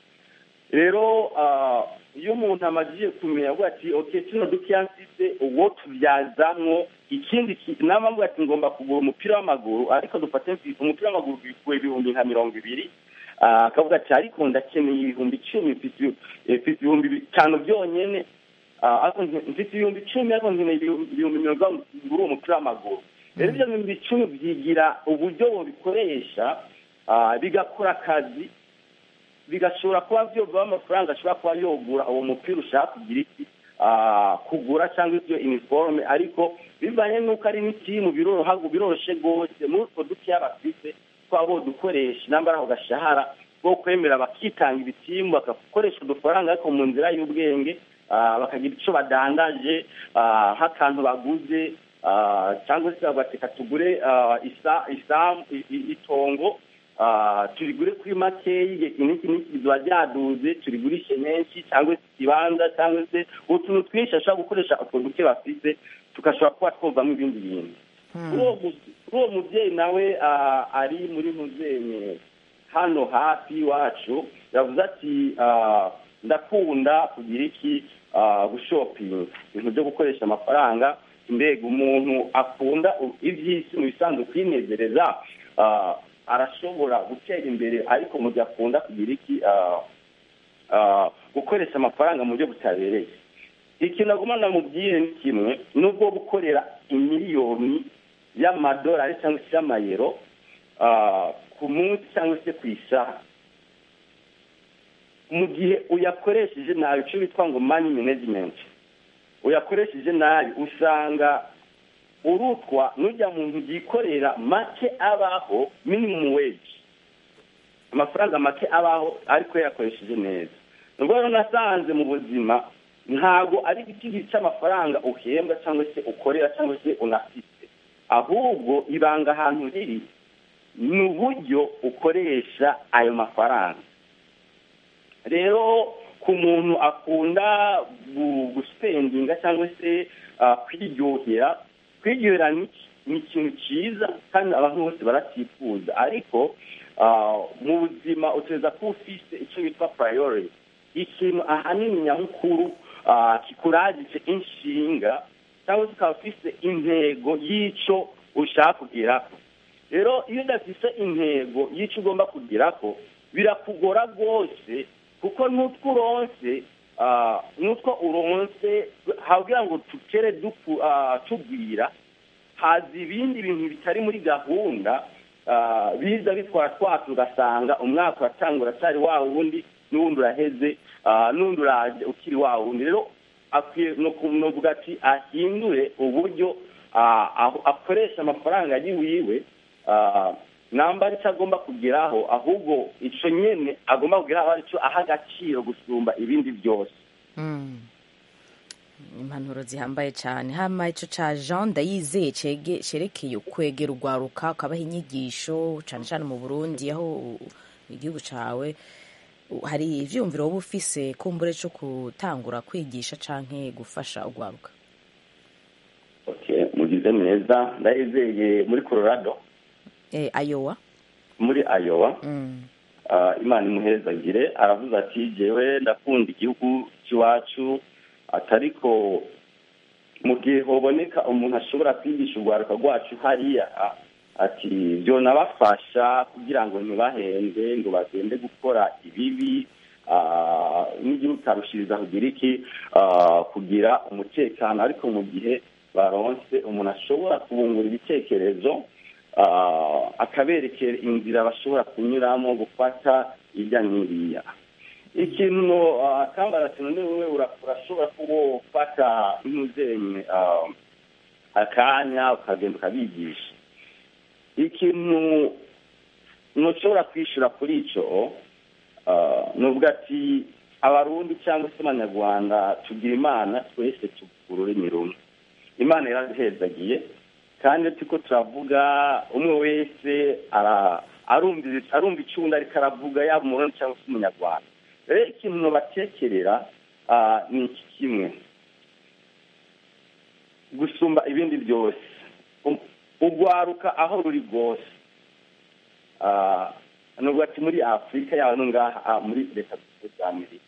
rero ah, iyo umuntu amajije kumenya avuga ati ok kino dukeya mfite uwo tubyazamwo ikindi ki- nama avuga ati ngomba kugura umupira w'amaguru ariko dufate mfi- umupira w'amaguru bikuwe ibihumbi nka mirongo ibiri Ah, akavuga ati ariko ndakeneye ibihumbi icumi mfite ibi- eh, mfite ibihumbi bitanu byonyine Ah, ariko nke- mfite ibihumbi icumi ariko nkeneye ibihumbi ibihumbi mirongo itanu ngura uwo mupira w'amaguru rero ibyo bihumbi icumi byigira uburyo bubikoresha ah, bigakora akazi bigashobora kuba byova amafaranga ashobora kuba yogura uwo mupira ushaka kugira iki ah, kugura cyangwa ibyo iniforume ariko bivanye n'uko ari n'itimu biroroha biroroshye rwose muri utwo dukeya bafite twaba bodukoresha nambara ako gashahara bwo kwemera bakitanga ibitimu bagakoresha udufaranga ariko mu nzira y'ubwenge ah, bakagira icyo badandaje ah, nk'akantu baguze ah, cyangwa se bagateka tugure ah, isa- isamu i- i- itongo Ah, turigure kuri makeyi iki n'iki n'iki biba byaduze turigurishe menshi cyangwa se ikibanza cyangwa se utuntu twinshi ashobora gukoresha utwo duke bafite tugashobora kuba twovamo ibindi bintu kuri uwo mu- kuri uwo mubyeyi nawe ah, ari muri muzenye hano hafi iwacu yavuze ati ah, ndakunda kugira iki ah, gushopinga ibintu byo gukoresha amafaranga mbega umuntu akunda u- iby'isi mu bisanzwe kwinezereza ah, arashobora gutera imbere ariko mu gihe akunda kugira iki ah, ah, gukoresha amafaranga mu buryo butabereye ikintu aguma namubwire ni kimwe nubwo gukorera imiliyoni y'amadolari cyangwa se y'amayero ah, ku munsi cyangwa se ku isaha mu gihe uyakoresheje nabi icyo bitwa ngo mani management uyakoresheje nabi usanga urutwa n'ujya mu nzu yikorera make abaho minimum wage amafaranga make abaho ariko yakoresheje neza nubwo rero nasanze mu buzima ntabwo ari igiti cy'amafaranga uhembwa cyangwa se ukorera cyangwa se unafite ahubwo ibanga ahantu riri ni uburyo ukoresha ayo mafaranga rero ku muntu akunda gu- gusipendinga cyangwa se ah, kwiryohera kwiryohera ni ni ikintu cyiza kandi abantu bose baracyifuza ariko ah, mu buzima utegereza kuba ufite icyo bitwa purayoriti ikintu ahanini nyamukuru ah, kikuragije inshinga cyangwa se ukaba ufite intego y'icyo ushaka kugeraho rero iyo udafite intego y'icyo ugomba kugeraho birakugora rwose kuko n'utwo uronse ah, n'utwo uronse habwira ngo tukere duku- ah, tugwira haza ibindi bintu bitari muri gahunda ah, biza bitwara twacu ugasanga umwaka uratanga uracyari wa wundi n'uwundi uraheze ah, n'undi uraje ukiri wa wundi rero akwiye no kuvuga ati ahindure uburyo ah, aho akoresha amafaranga ari wiwe ah, namba aricyo agomba kugeraho ahubwo icyo nyine agomba kugeraho aricyo aha agaciro gusumba ibindi byose impanuro zihambaye cyane hama ico ca jean ndayizeye cege- cerekeye kwegera urwaruka ukabaha inyigisho cane cane mu burundi aho u- igihugu cawe u- hari ivyumviro woba ufise kumbure co gutangura kwigisha canke gufasha urwaruka Okay, mugize neza ndayizeye muri colorado eh, ayowa muri ayowa mm. Ah, imana imuhezagire aravuze ati jewe ndakunda igihugu cy'iwacu atariko mu gihe hoboneka umuntu ashobora kwigisha urwaruka rwacu hariya ah, ati byo nabafasha kugira ngo ntibahende ngo bagende gukora ibibi ah, n'igihugu karushiriza kugira iki ah, kugira umutekano ariko mu gihe baronse umuntu ashobora kubungura ibitekerezo ah, akaberekera inzira bashobora kunyuramo gufata irya n'iriya ikintu ah, kambara ati none wowe ura- urashobora kuba ufata nk'umuzenyi ah, akanya ukagenda ukabigisha ikintu ntushobora kwishyura kuri icyo ah, nubwo ati abarundi cyangwa se abanyarwanda tugira imana twese tuvuga ururimi rumwe imana yaraduhezagiye kandi turiko turavuga umwe wese ara- arumva arumva icunda ariko aravuga yaba umurundi cyangwa se umunyarwanda rero ikintu nobatekerera ah, ni iki kimwe gusumba ibindi byose U- urwaruka aho ruri rwose Ah, nubwo ati muri afurika yaba no ngaha ah, muri leta zunze ubumwe za amerika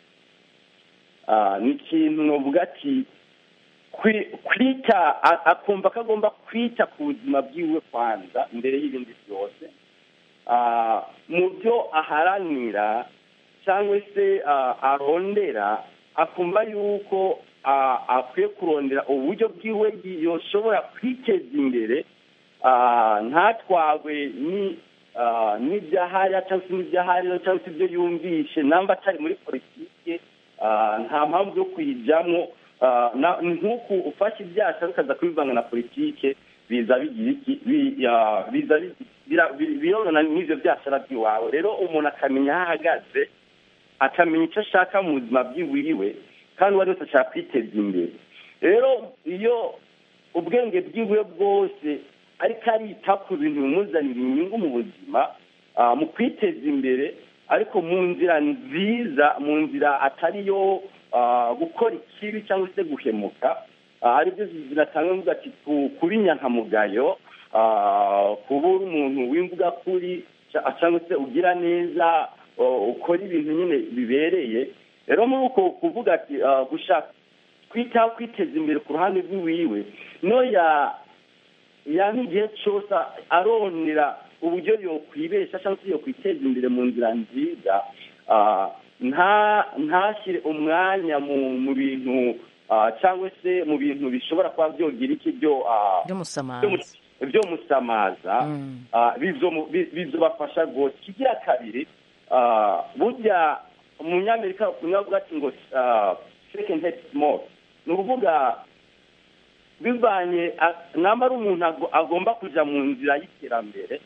Ah, ni ikintu novuga ati kwi- kwita a- akumva ko agomba kwita ku buzima bwiwe kwanza mbere y'ibindi byose Ah, mu byo aharanira cyangwa se ah, arondera akumva yuko ah, akwiye kurondera uburyo bwiwe yoshobora kwiteza imbere ah, ntatwagwe ni ah, n'ibyahariya cyangwa se n'ibyahariya cyangwa se ibyo yumvishe namba atari muri politike ah, nta mpamvu yo kuyijyamo ah, na- ni nk'uku ufashe ibyaha ukaza kubivanga na politike biza bigira iki bi- ah, biza bi- bira- bi- birorana n'ibyo byashara by'iwawe rero umuntu akamenya aho ahagaze akamenya icyo ashaka mu buzima bwiwiwe kandi uwo ari wese ashaka kwiteza imbere rero iyo ubwenge bwiwe bwose ariko arita ku bintu bimuzanira inyungu mu buzima ah, mu kwiteza imbere ariko mu nzira nziza mu nzira atari yo ah, gukora ikibi cyangwa se guhemuka ah, aribyo zinatanga mvuga ati ku- kuba inyankamugayo ah, kuba uri umuntu w'imvuga kuri ca- cyangwa se ugira neza oh, ukora ibintu nyine bibereye rero muri uko kuvuga ati ah, gushaka kwitaho kwiteza imbere ku ruhande rw'iwiwe no ya ya nk'igihe cyose arondera uburyo yokwibesha cyangwa se yokwiteza imbere mu nzira nziza ah, nta ntashyire umwanya mu mu bintu ah, cyangwa se mu bintu bishobora kuba byogira iki byo ah, by'umusamaza byo mu- byo musamaza ah, bizo- bi- bizobafasha rwose ikigira kabiri ah, burya umunyamerika unavuga ati ngo second head small ni ukuvuga bivanye a- namba ari umuntu ago- agomba kujya mu nzira y'iterambere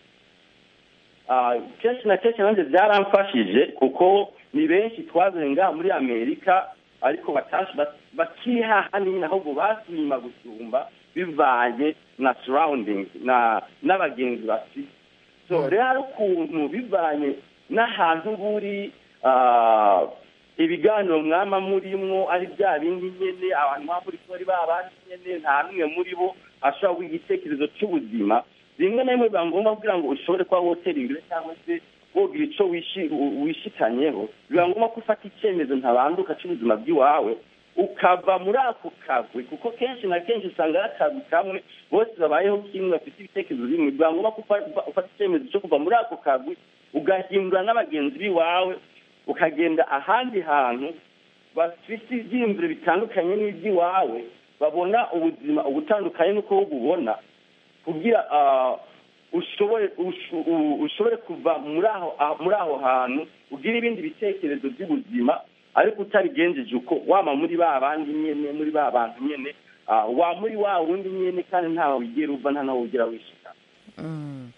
Ah, kenshi na kenshi nanjye byaramfashije kuko ni benshi twazanye ngaha muri amerika ariko batashe bat- bakihaha nyine ahubwo basuye inyuma gusumba bivanye na surroundings na n'abagenzi bafite so rero hari ukuntu bivanye n'ahantu buri ah, ibiganiro mwama murimwo ari bya bindi nyene abantu baba muri kuri ba bandi nyene nta n'umwe muri bo ashobora kuba igitekerezo cy'ubuzima rimwe na rimwe biba ngombwa kugira ngo ushobore kuba wotera imbere cyangwa se wogira ico wishi- u- wishikanyeho biba ngombwa ko ufata icyemezo ntabanduka cy'ubuzima bw'iwawe ukava muri ako kagwi kuko kenshi na kenshi usanga ari akagwi kamwe bose babayeho kimwe bafite ibitekerezo bimwe biba ngombwa ko ufa- ufa- ufata icyemezo cyo kuva muri ako kagwi ugahindura n'abagenzi b'iwawe ukagenda ahandi hantu bafite ibyiyumviro bitandukanye n'iby'iwawe babona ubuzima ubutandukanye n'uko wowe ububona kugira ah, ushobore ushu- u- ushobore kuva muri aho ah, muri aho hantu ugira ibindi bitekerezo by'ubuzima ariko utabigenjeje uko wama muri ba bandi nyene muri ba bantu nyene ah, wa muri wa wundi nyene kandi ntawe wigera uva nta naho ugera wishika Mm.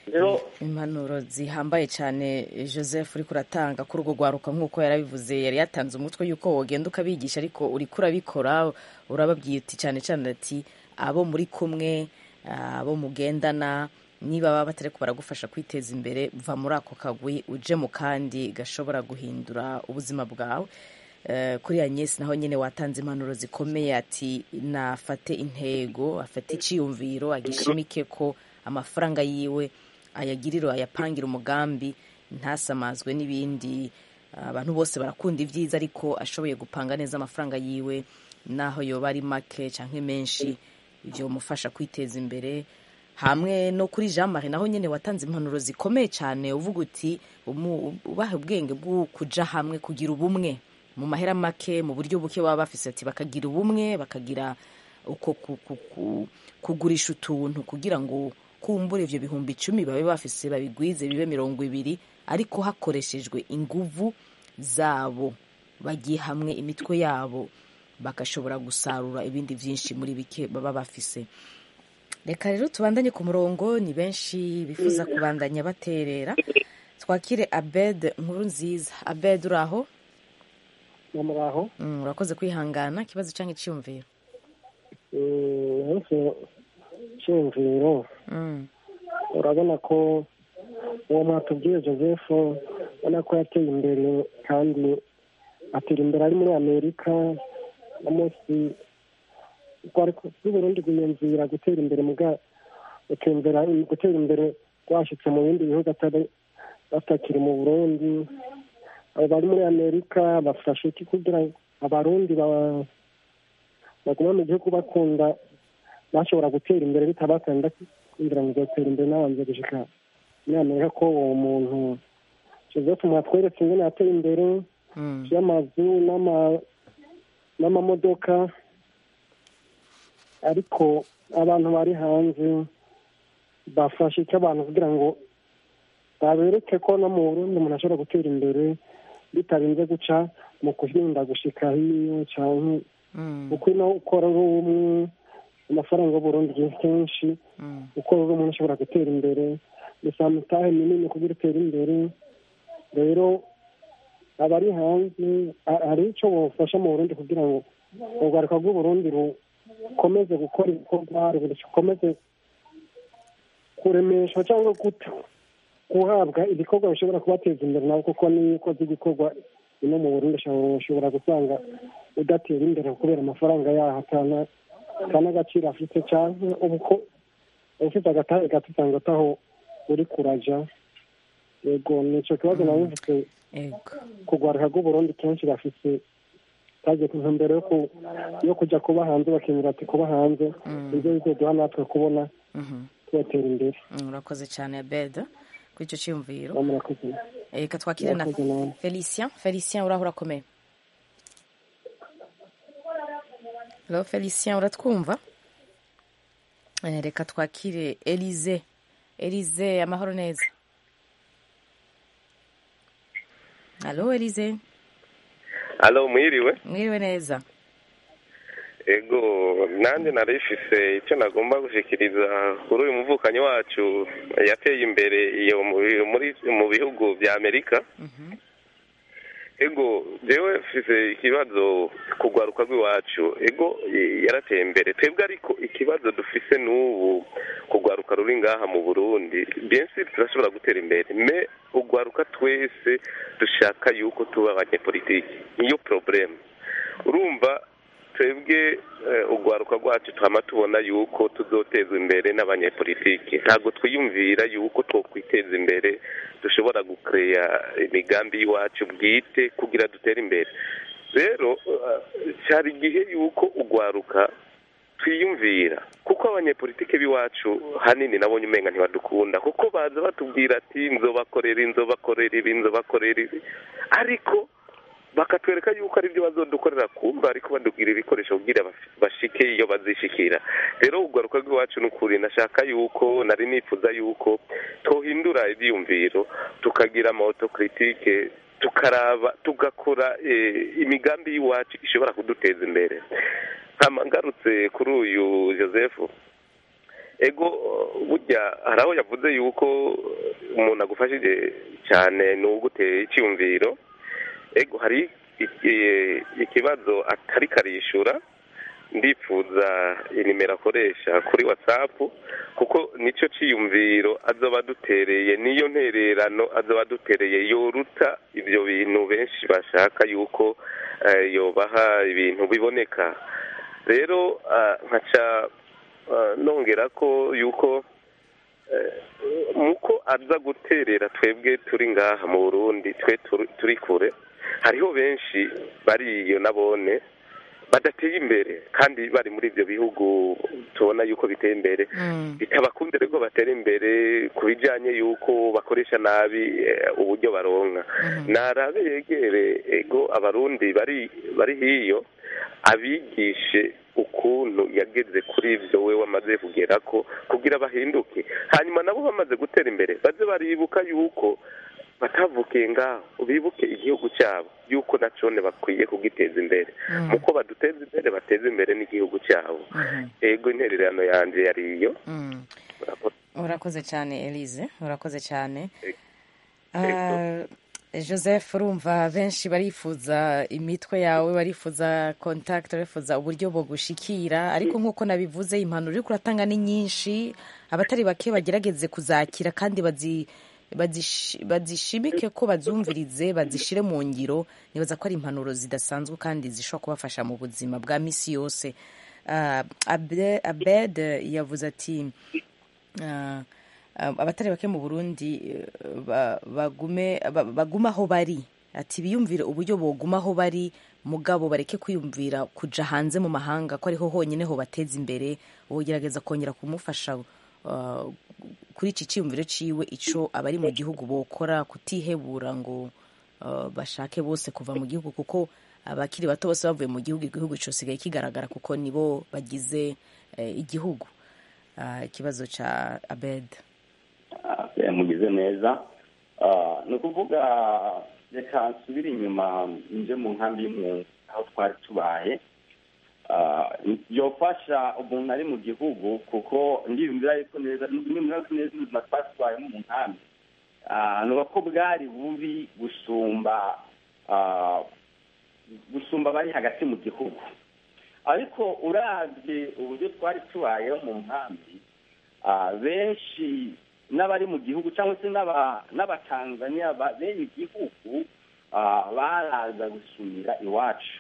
rero impanuro zihambaye cyane joseph uri kuratanga kuri urwo rwaruka nk'uko yarabivuze yari yatanze umutwe y'uko wogenda ukabigisha ariko uri kurabikora urababwiye uti cyane cyane ati abo muri kumwe abo mugendana niba baba batari ko baragufasha kwiteza imbere va muri ako kagwi uje mu kandi gashobora guhindura ubuzima bwawe kuri Agnes naho nyine watanze impanuro zikomeye ati nafate intego afate icyiyumviro agishimike ko amafaranga yiwe ayagirira ayapangira umugambi ntasamazwe n'ibindi abantu bose barakunda ibyiza ariko ashoboye gupanga neza amafaranga yiwe naho yoba ari make cyangwa menshi ibyo bimufasha kwiteza imbere hamwe no kuri jean marie naho nyine watanze impanuro zikomeye cyane uvuga uti ubahe ubwenge bwo kujya hamwe kugira ubumwe mu mahera make mu buryo buke baba bafise ati bakagira ubumwe bakagira uko kugurisha utuntu kugira ngo kumbura ivyo bihumbi icumi babe bafise babigwize bibe mirongo ibiri ariko hakoreshejwe inguvu zabo bagiye hamwe imitwe yabo bagashobora gusarura ibindi byinshi muri bike baba bafise reka rero tubandanye ku murongo ni benshi bifuza kubandanya baterera twakire abed nkuru nziza abed uri aho muraho urakoze kwihangana ikibazo cyangwa icyumviro icyumviro urabona ko uwo mwatubwiye joseph ubona ko yateye imbere kandi atera imbere ari muri amerika no munsi rw'uburundi rwiyumvira gutera imbere gutera imbere rwashyitse mu bindi bihugu batakiri mu burundi abo bari muri amerika bafashe iki kugira ngo abarundi baguma mu gihugu bakunda bashobora gutera imbere bitabakanda kugira ngo batera imbere n'abanza gushika muri amerika ko uwo muntu joseph mwatweretse ingene yateye imbere y'amazu n'amamodoka ariko abantu bari hanze bafashe icyo abantu kugira ngo babereke ko no mu burundi umuntu ashobora gutera imbere bitarinze guca mu kuhinda gushika hiyo canke uko no ukora uri umwe amafaranga y'uburundi kenshi ukora uri umuntu ashobora gutera imbere gusa mutahe minini kugira utere imbere rero abari hanze hari icyo bufasha mu burundi kugira ngo urwaruka rw'uburundi rukomeze gukora ibikorwa rukomeze kuremeshwa cyangwa guhabwa ibikorwa bishobora kubateza imbere nabo kuko niyo ukoze igikorwa ino mu burundi ushobora gusanga udatera imbere kubera amafaranga yaho atana agaciro afite cyangwa ubuko ufite agatare gato usanga ataho uri kuraja yego ni icyo kibazo nawe mfite kugwaruka rw'uburundi kenshi bafite taje ku ntumbero yo kujya kuba hanze bakemera ati kuba hanze ibyo bizoduha natwe kubona tubatera imbere urakoze cyane beda kuri icyo cyiyumviro reka twakire na felicien felicien uraho urakomeye halo felicien uratwumva reka twakire elize elize amahoro neza halo elize halo mwiriwe mwiriwe neza ego nanjye narifise icyo nagomba gushyikiriza kuri uyu muvukanyi wacu yateye imbere iyo mu bihugu bya amerika ego jewe mfise ikibazo kugwaruka rw'iwacu ego yarateye imbere twebwe ariko ikibazo dufise n'ubu kugwaruka ruri ngaha mu burundi benshi turashobora gutera imbere me ugwaruka twese dushaka yuko tuba abanyepolitiki niyo probleme urumva twebwe urwaruka rwacu twama tubona yuko tuzotezwa imbere n'abanyepolitiki ntabwo twiyumvira yuko twokwiteza imbere dushobora gukeya imigambi y'iwacu bwite kugira dutere imbere rero cyari igihe yuko urwaruka twiyumvira kuko abanyepolitike b'iwacu hanini nabonye umenga ntibadukunda kuko baza batubwira ati nzobakorera inzobakorera ibi nzobakorera ibi ariko bakatwereka yuko ari byo bazodukorera kumva ariko badubwira ibikoresho kugira bashike iyo bazishikira rero ugaruka rw'iwacu ni ukuri nashaka yuko nari nifuza yuko twohindura ibyiyumviro tukagira amaotokiritike tukaraba tugakora imigambi y'iwacu ishobora kuduteza imbere ngarutse kuri uyu joseph ego burya hari aho yavuze yuko umuntu agufashije cyane ni uguteye icyumviro ego hari iki- ikibazo atari karishura ndifuza inimero akoresha kuri watsapu kuko nicyo cyiyumviro azoba adutereye niyo ntererano azoba adutereye yoruta ibyo bintu benshi bashaka yuko eh, yobaha ibintu biboneka rero ah, nkaca ah, nongera ko yuko eh, muko aza guterera twebwe turi ngaha mu burundi twe turi- turi kure hariho benshi bariyo nabone badateye imbere kandi bari muri ibyo bihugu tubona yuko biteye imbere bitabakundire ko batera imbere ku bijyanye yuko bakoresha nabi eh, uburyo baronka narabe yegere ego abarundi bari bari hiyo abigishe ukuntu yageze kuri ibyo we wamaze kugera ko kugira bahinduke hanyuma nabo bamaze gutera imbere baze baribuka yuko batavukiye ngaho bibuke igihugu cyabo yuko nacone bakwiye kugiteza imbere muko baduteza imbere bateza imbere n'igihugu cyabo ego intererano yanjye yari iyo urakoze cyane elise urakoze cyane Ah, joseph urumva benshi barifuza imitwe yawe barifuza contact barifuza uburyo bogushikira ariko nk'uko nabivuze impanuro uri kuratanga ni nyinshi abatari bake bagerageze kuzakira kandi bazi bazishi- bazishimike ko bazumvirize bazishire mu ngiro nibaza ko ari impanuro zidasanzwe kandi zishobora kubafasha mu buzima bwa misi yose Ah, Abe- abed yavuze ati ah, ah, abatari bake mu burundi eh, ba- bagume ba- bagume aho bari ati biyumvire uburyo boguma aho bari mugabo bareke kwiyumvira kuja hanze mu mahanga ko ariho honyine ho bateza imbere wogerageza kongera kumufasha ah, kuri iki cyiyumviro ciwe ico abari mu gihugu bokora kutihebura ngo ah, bashake bose kuva mu gihugu kuko abakiri bato bose bavuye mu gihugu igihugu cyosigaye kigaragara kuko nibo bagize eh, igihugu Ah, ikibazo ca abed Eh, mugize neza Ah, ni ukuvuga reka nsubire inyuma nje mu nkambi y'impunzi aho twari tubaye Ah, yofasha umuntu ari mu gihugu kuko ndiyumvira yuko neza ndiyumvira yuko neza ubuzima twari tubayemo mu nkambi Ah, ni uko bwari bubi gusumba ah, gusumba abari hagati mu gihugu ariko uravye uburyo twari tubayeho mu nkambi ah, benshi n'abari mu gihugu cyangwa se n'aba- n'abatanzaniya ba- bene igihugu ah, baraza gusumira iwacu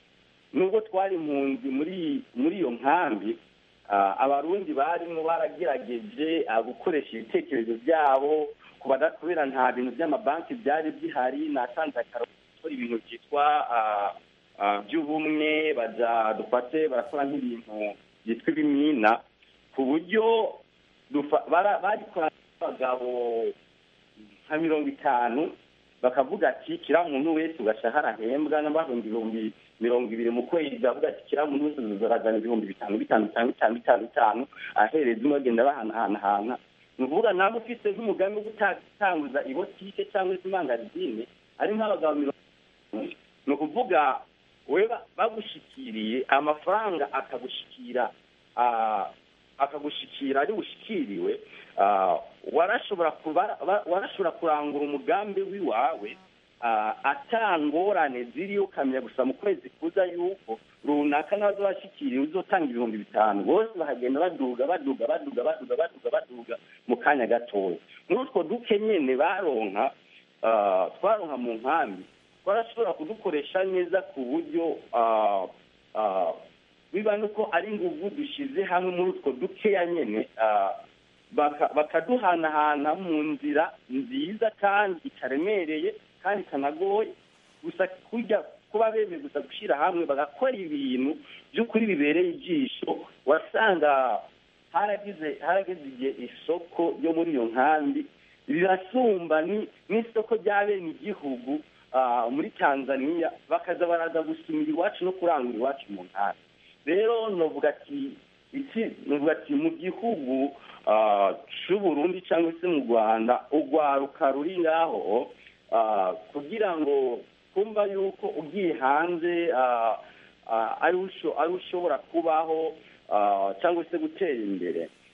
nubwo twari impunzi muri muri iyo nkambi ah, abarundi barimo baragerageje ah, gukoresha ibitekerezo byabo kubada- kubera nta bintu by'amabanki byari bihari natanze akararo gukora ibintu byitwa ah, ah, by'ubumwe baja dufate barakora nk'ibintu byitwa ibimina ku buryo dufa- bara- barikora n'abagabo nka mirongo itanu bakavuga ati kiriya muntu wese ugashahara ahembwa n'abahumbi ibihumbi mirongo ibiri mu kwezi bavuga ati kiriya muntu wese uzarazana ibihumbi bitanu bitanu bitanu bitanu bitanu bitanu ahereza umwe bagenda bahanahana ni ukuvuga nawe ufite nk'umugambi wo gutanguza ibotike cyangwa se imangazine ari nk'abagabo mirongo itanu ni ukuvuga we ba- bagushikiriye amafaranga akagushikira ah, akagushikira ari bushikiriwe ah, warashobora kuba- ba- warashobora kurangura umugambi w'iwawe ah, ata ngorane ziriyo ukamenya gusa mu kwezi kuza yuko runaka nazo washikiriye uzotanga ibihumbi bitanu bose bahagenda baduga baduga baduga baduga baduga baduga mu kanya gatoya muri utwo duke nyene baronka ah, twaronka mu nkambi twarashobora kudukoresha neza ku buryo ah, ah, biba nuko ari inguvu dushyize hamwe muri utwo dukeya nyene ah, baka- bakaduhanahana mu nzira nziza kandi itaremereye kandi itanagoye gusa kurya kuba bemeye gusa gushyira hamwe bagakora ibintu by'ukuri bibereye ijisho wasanga haragize haragize igihe isoko ryo muri iyo nkambi rirasumba ni- n'isoko rya bene igihugu ah, muri tanzania bakaza baraza gusumira iwacu no kurangura iwacu mu nkambi rero novuga ati iki novuga ati mu gihugu ah, c'uburundi cyangwa se mu rwanda urwaruka ruri ngaho ah, kugira ngo kumva yuko ugiye hanze ah, ah, ari usho- ari ushobora kubaho ah, cyangwa se gutera imbere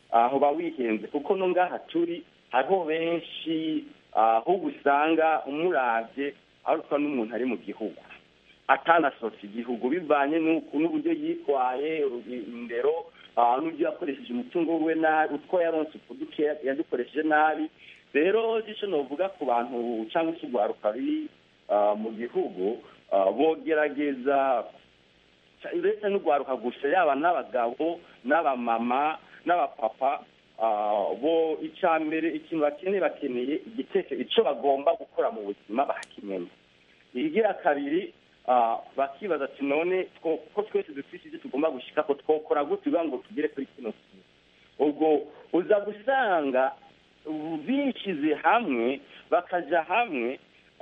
aho bawihenze kuko no ngaha turi hariho benshi ahubwo usanga umurabye arutwa n'umuntu ari mu gihugu atanasohotse igihugu bivanye n'uburyo yitwaye indero n'uburyo yakoresheje umutungo we nabi utwo yaronse uduke yadukoresheje nabi rero icyo navuga ku bantu cyangwa se urwaruka ruri mu gihugu bogerageza uretse n'urwaruka gusa yaba n'abagabo n'abamama n'abapapa bo icya mbere ikintu bakeneye bakeneye igitekerezo icyo bagomba gukora mu buzima bakimenya igira kabiri bakibaza ati none ko twese dufite ibyo tugomba gushyika ko twokora gutya kugira ngo tugere kuri kino kintu ubwo uza gusanga bishyize hamwe bakajya hamwe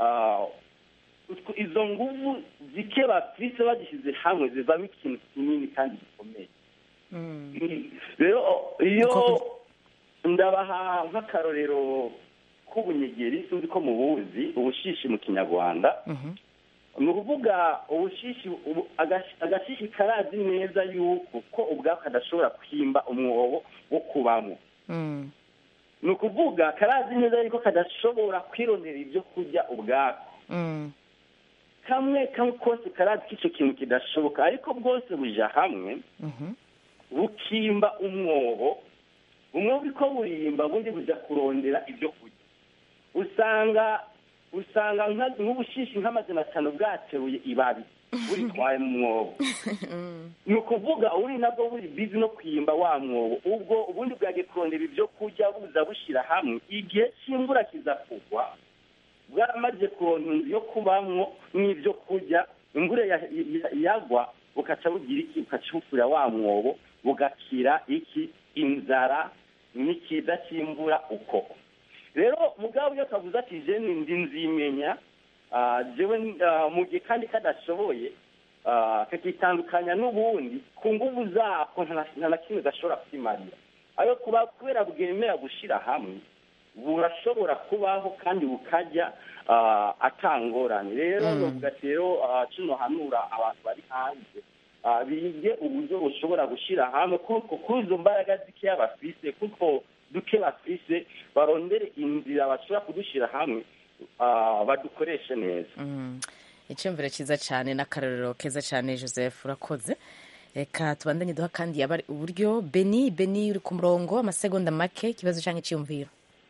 izo nguvu zike bafite bagishyize hamwe zivamo ikintu kinini kandi gikomeye rero iyo ndabaha nk'akarorero k'ubunyegeri sinzi ko mubuzi ubushishi mu kinyarwanda ni ukuvuga ubushishi agashishi karazi neza yuko ko ubwako kadashobora kwimba umwobo wo kubamo ni ukuvuga karazi neza yuko kadashobora kwirondera ibyo kurya ubwako kamwe kamwe kose karazi ko icyo kintu kidashoboka ariko bwose buja hamwe bukimba umwobo umwobo uri ko burimba bundi bujya kurondera ibyo kurya usanga usanga nk'ubushishi nk'amazina atanu bwateruye ibabi buritwaye mu mwobo ni ukuvuga uri nabwo buri bizi no kwimba wa mwobo ubwo ubundi bwagiye kurondera ibyo kurya buza bushyira hamwe igihe cy'imvura kiza kugwa bwaramaze kuronka inzu yo kubamwo n'ibyo kurya imvura yagwa bukaca bugira iki bukaca bufurira wa mwobo bugakira iki inzara n'ikiza cy'imvura uko rero mugabo iyo kavuze ati jene ndi nzimenya jewe mu gihe kandi kadashoboye kakitandukanya n'ubundi ku nguvu zako nta na kimwe gashobora kwimarira ayo kuba kubera bwemera gushyira hamwe burashobora kubaho kandi bukajya atangorane rero bavuga ati rero kino hanura abantu bari hanze bige uburyo bushobora gushyira hamwe kuko kuri izo mbaraga zikeya bafise kuko duke bafise barondere inzira bashobora kudushyira hamwe badukoreshe neza icyumviro cyiza cyane n'akarorero keza cyane joseph urakoze reka tubandanye duha kandi yaba uburyo beni beni uri ku murongo amasegonda make ikibazo cyangwa icyiyumviro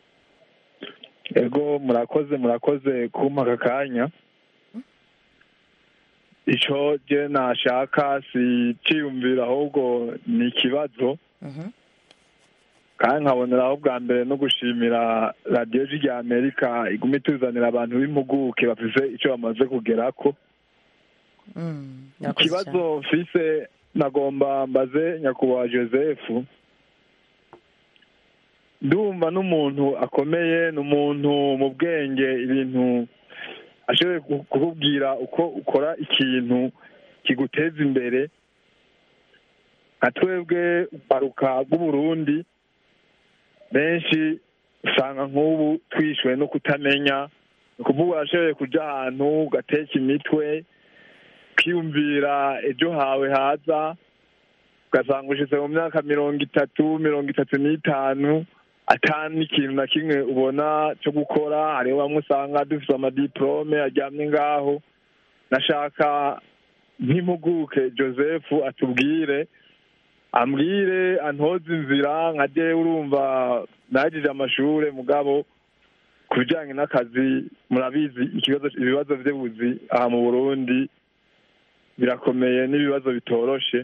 ego murakoze murakoze kumpa aka kanya icyo je nashaka si cyiyumvira ahubwo ni ikibazo kandi nkaboneraho bwa mbere no gushimira radiyo rya amerika iguma ituzanira abantu b'impuguke bafise icyo bamaze kugerako ikibazo mfise nagomba mbaze nyakubahwa joseph ndumva n'umuntu akomeye ni umuntu mu bwenge ibintu ashoboye kukubwira uko ukora ikintu kiguteza imbere nka twebwe uparuka bw'uburundi benshi usanga nk'ubu twishyuwe no kutamenya ni ukuvuga urashoboye kujya ahantu ugateka imitwe ukiyumvira ejo hawe haza ugasanga ushize mu myaka mirongo itatu mirongo itatu n'itanu atani ikintu na kimwe ubona cyo gukora hariho bamwe usanga dufite amadiporome aryamye ngaho nashaka nk'impuguke joseph atubwire ambwire antoze inzira nka de urumva nagije amashuri mugabo ku bijyanye n'akazi murabizi ikibazo ibibazo by'ubuzi aha mu burundi birakomeye n'ibibazo bitoroshe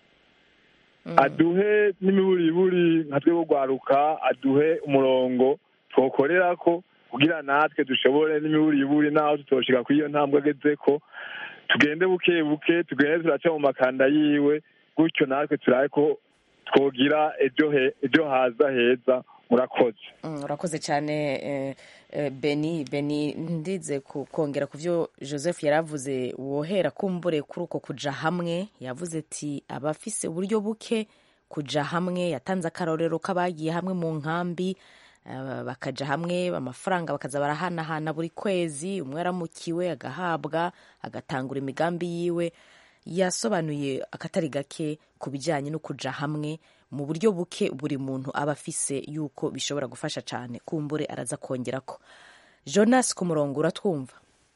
aduhe n'imiburiburi nka twe rwaruka aduhe umurongo twokorera ko kugira natwe dushobore n'imiburiburi naho tutoshika kuri iyo ntambwe ageze ko tugende buke buke tugende turaca mu makanda yiwe gutyo natwe turabe ko twogira ejo haza heza murakoze urakoze cyane beni beni ndize kongera ku byo joseph yari avuze wohera kumbure kuri uko kujya hamwe yavuze ati abafise uburyo buke kujya hamwe yatanze akarorero k'abagiye hamwe mu nkambi bakajya hamwe amafaranga bakaza barahanahana buri kwezi umwe aramukiwe agahabwa agatangura imigambi yiwe yasobanuye akatari gake ku bijyanye no kujya hamwe mu buryo buke buri muntu aba afise yuko bishobora gufasha cyane kumbure araza kongera ko jonas ku murongo uratwumva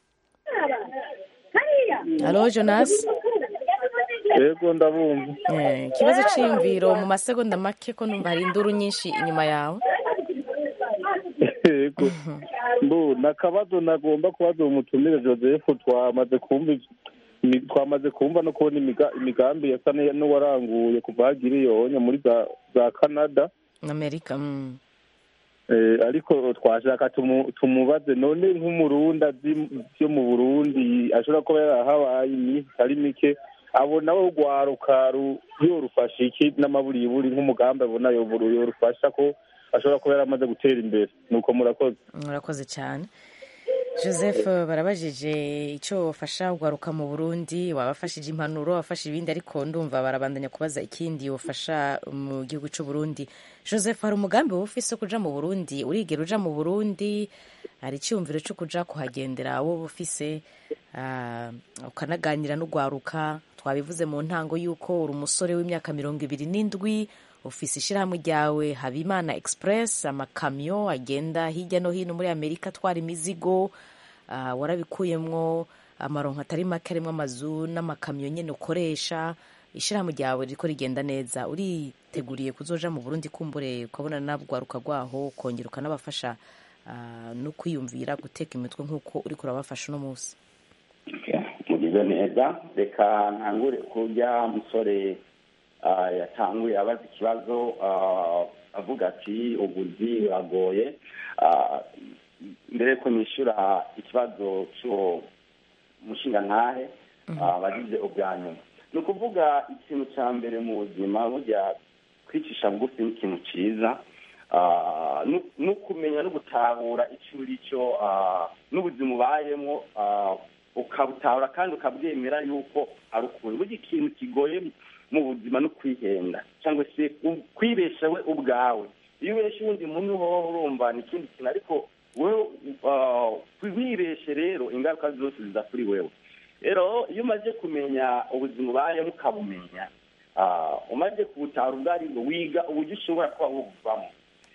halo jonas yego ndabumva Eh, ikibazo cy'iyumviro mu masegonda make ko numva hari induru nyinshi inyuma yawe yego mbu nakabazo nagomba kubaza umutumire joseph twamaze kumva imi- twamaze kumva no kubona imiga- imigambi yasa n'iya- n'uwaranguye kuva hagira iyonya muri za za canada amerika mm. Eh, ariko twashaka tumu- tumubaze none nk'umurundi azi byo mu burundi ashobora kuba yarahabaye iminsi itari mike abona we rwaruka ru- yorufasha iki n'amaburiburi nk'umugambi abona yoburu yorufasha ko ashobora kuba yaramaze gutera imbere nuko murakoze murakoze cyane joseph barabajije icyo wafasha ugaruka mu burundi wabafashije impanuro wafashe ibindi ariko ndumva barabandanya kubaza ikindi wafasha mu gihugu cy'u burundi joseph hari umugambi wowe ufise wo kuja mu burundi urigera uja mu burundi hari icyumviro cyo kuja kuhagendera wowe ufise ah, ukanaganira n'ugwaruka twabivuze mu ntango y'uko uri umusore w'imyaka mirongo ibiri n'indwi ufise ishyirahamwe ryawe habimana express amakamyo agenda hirya no hino muri amerika atwara imizigo ah, warabikuyemwo amaronko atari make arimo amazu n'amakamyo nyine ukoresha ishyirahamwe ryawe riko rigenda neza uriteguriye kuzoja mu burundi kumbure ukabona nabwaruka rwaho ukongera ukanabafasha ah, no kwiyumvira guteka imitwe nk'uko uriko urabafasha uno munsi mugize neza reka ntangure kurya musore ah, yatanguye abaza ikibazo ah, avuga ati ubuzi buragoye Ah, mbere yuko nishyura ikibazo cy'uwo mushingantahe ah, bagize ubwa nyuma ni ukuvuga ikintu cya mbere mu buzima burya kwicisha bugufi ni ikintu cyiza Ah, nu- no kumenya no gutahura icyo uri cyo ah, n'ubuzima ubayemo ah, ukabutahura kandi ukabwemera yuko ari ukuri burya ikintu kigoye mu buzima no kwihenda cyangwa se u- kwibesha we ubwawe iyo ubesha uwundi muntu wowe urumva ni ikindi kintu ariko wowe ah, wibeshe rero ingaruka zose ziza kuri wewe rero iyo umaze kumenya ubuzima ubayemo ukabumenya ah, umaze kubutahura ubwo ari bwo wiga uburyo ushobora kuba wubuvamo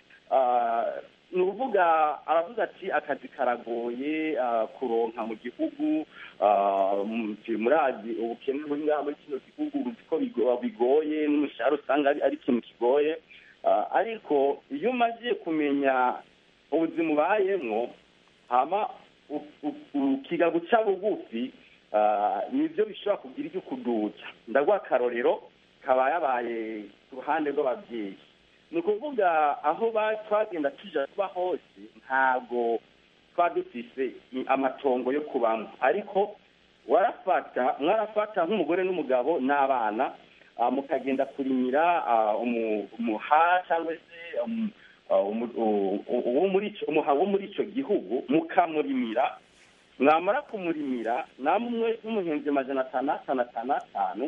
Ah, ni ukuvuga aravuga ati akazi karagoye ah, kuronka mu gihugu ah, mu- murazi ubukene buri ngaha muri kino gihugu uzi ko bigo- bigoye n'umushahara usanga ari- ari ikintu kigoye Ah, ariko iyo umaze kumenya ubuzima ubayemwo hama u- u- ukiga guca bugufi ah, nibyo bishobora kugira icyo kuduca ndaguha akarorero kaba yabaye ku ruhande rw'ababyeyi ni ukuvuga aho ba- twagenda tuja kuba hose ntabwo twaba dufise i- amatongo yo kubamo ariko warafata mwarafata nk'umugore n'umugabo n'abana ah, mukagenda kurimira ah, umu- umuha cyangwa se um, ah, umu- u- u- uwo muri ico- umuha wo muri icyo gihugu mukamurimira mwamara kumurimira namwe n'umuhinzi majana atanu atanu atanu atanu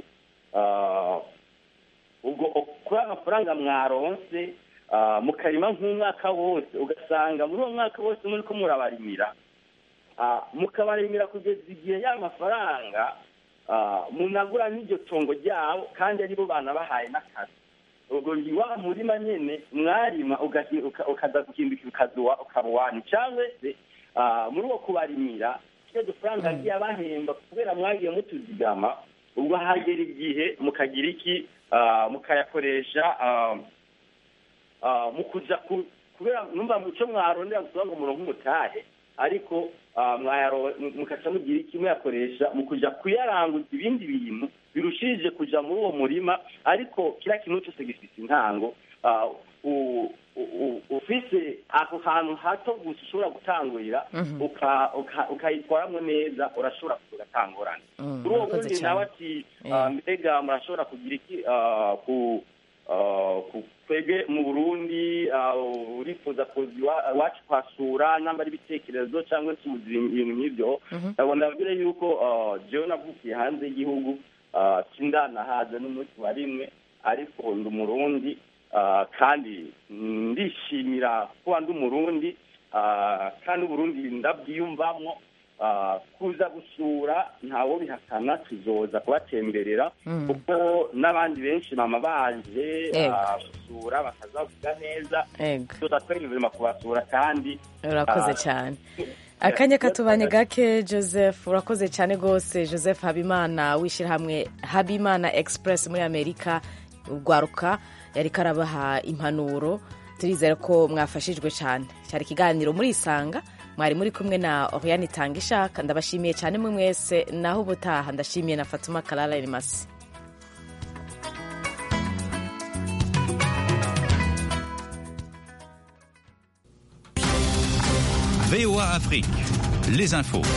ah, ubwo kuri amafaranga mwaronse ah, mukarima nk'umwaka wose ugasanga muri uwo mwaka wose muri ko murabarimira ah, mukabarimira kugeza igihe ya mafaranga ah, munagura n'iryo tongo ryabo kandi aribo bana bahaye n'akazi ubwo ni wa murima nyene mwarima ugahi- uka- ukaza guhindukira ukazuwa ukaruwani cyangwa se ah, muri uwo kubarimira twe dufaranga agiye abahemba kubera mwagiye mutuzigama ubwo hagera igihe mukagira iki ah, mukayakoresha ah, ah, mu kuja ku- kubera numva muco mwarondera gusaba ngo muronke umutahe ariko ah, mwayaro- mukaca mugira iki muyakoresha mu kuja kuyaranguza ibindi bintu birushirije kuja muri uwo murima ariko kiriya kintu cyose gifite intango ah, u- u- u- ufise ako hantu hato gusa ushobora gutangurira Mhm. uka- uka- ukayitwaramo neza urashobora kugatangurana Mm, kuri uwo murakoze wundi cyane. nawe ati Eh. ah, mbega murashobora kugira iki ah, ku ah, ku- twebwe mu burundi ah, urifuza kuza iwa- iwacu kuhasura namba ari ibitekerezo cyangwa se ubuzi ibintu nk'ibyo Mhm. ndabona ndabwire yuko ah, jewe navukiye hanze y'igihugu ah, sindanahaza n'umunsi wa rimwe ariko ndi umurundi ah, kandi ndishimira kuba ndi umurundi ah, kandi uburundi ndabwiyumvamo ah, kuza gusura ntawo bihakana tuzoza kubatemberera Mm. kuko n'abandi benshi mama baje Ego. ah, gusura bakazavuga neza Ego. tuza twemerera kubasura kandi urakoze ah, cyane akanya katubanye gake joseph urakoze cyane rwose joseph habimana w'ishyirahamwe habimana express muri amerika urwaruka yari karabaha impanuro turizera ko mwafashijwe cyane cyari ikiganiro muri isanga mwari muri kumwe na oriane itanga ishaka ndabashimiye cyane mwe mwese naho ubutaha ndashimiye na fatuma karara erimasi VOA Afrique, les infos.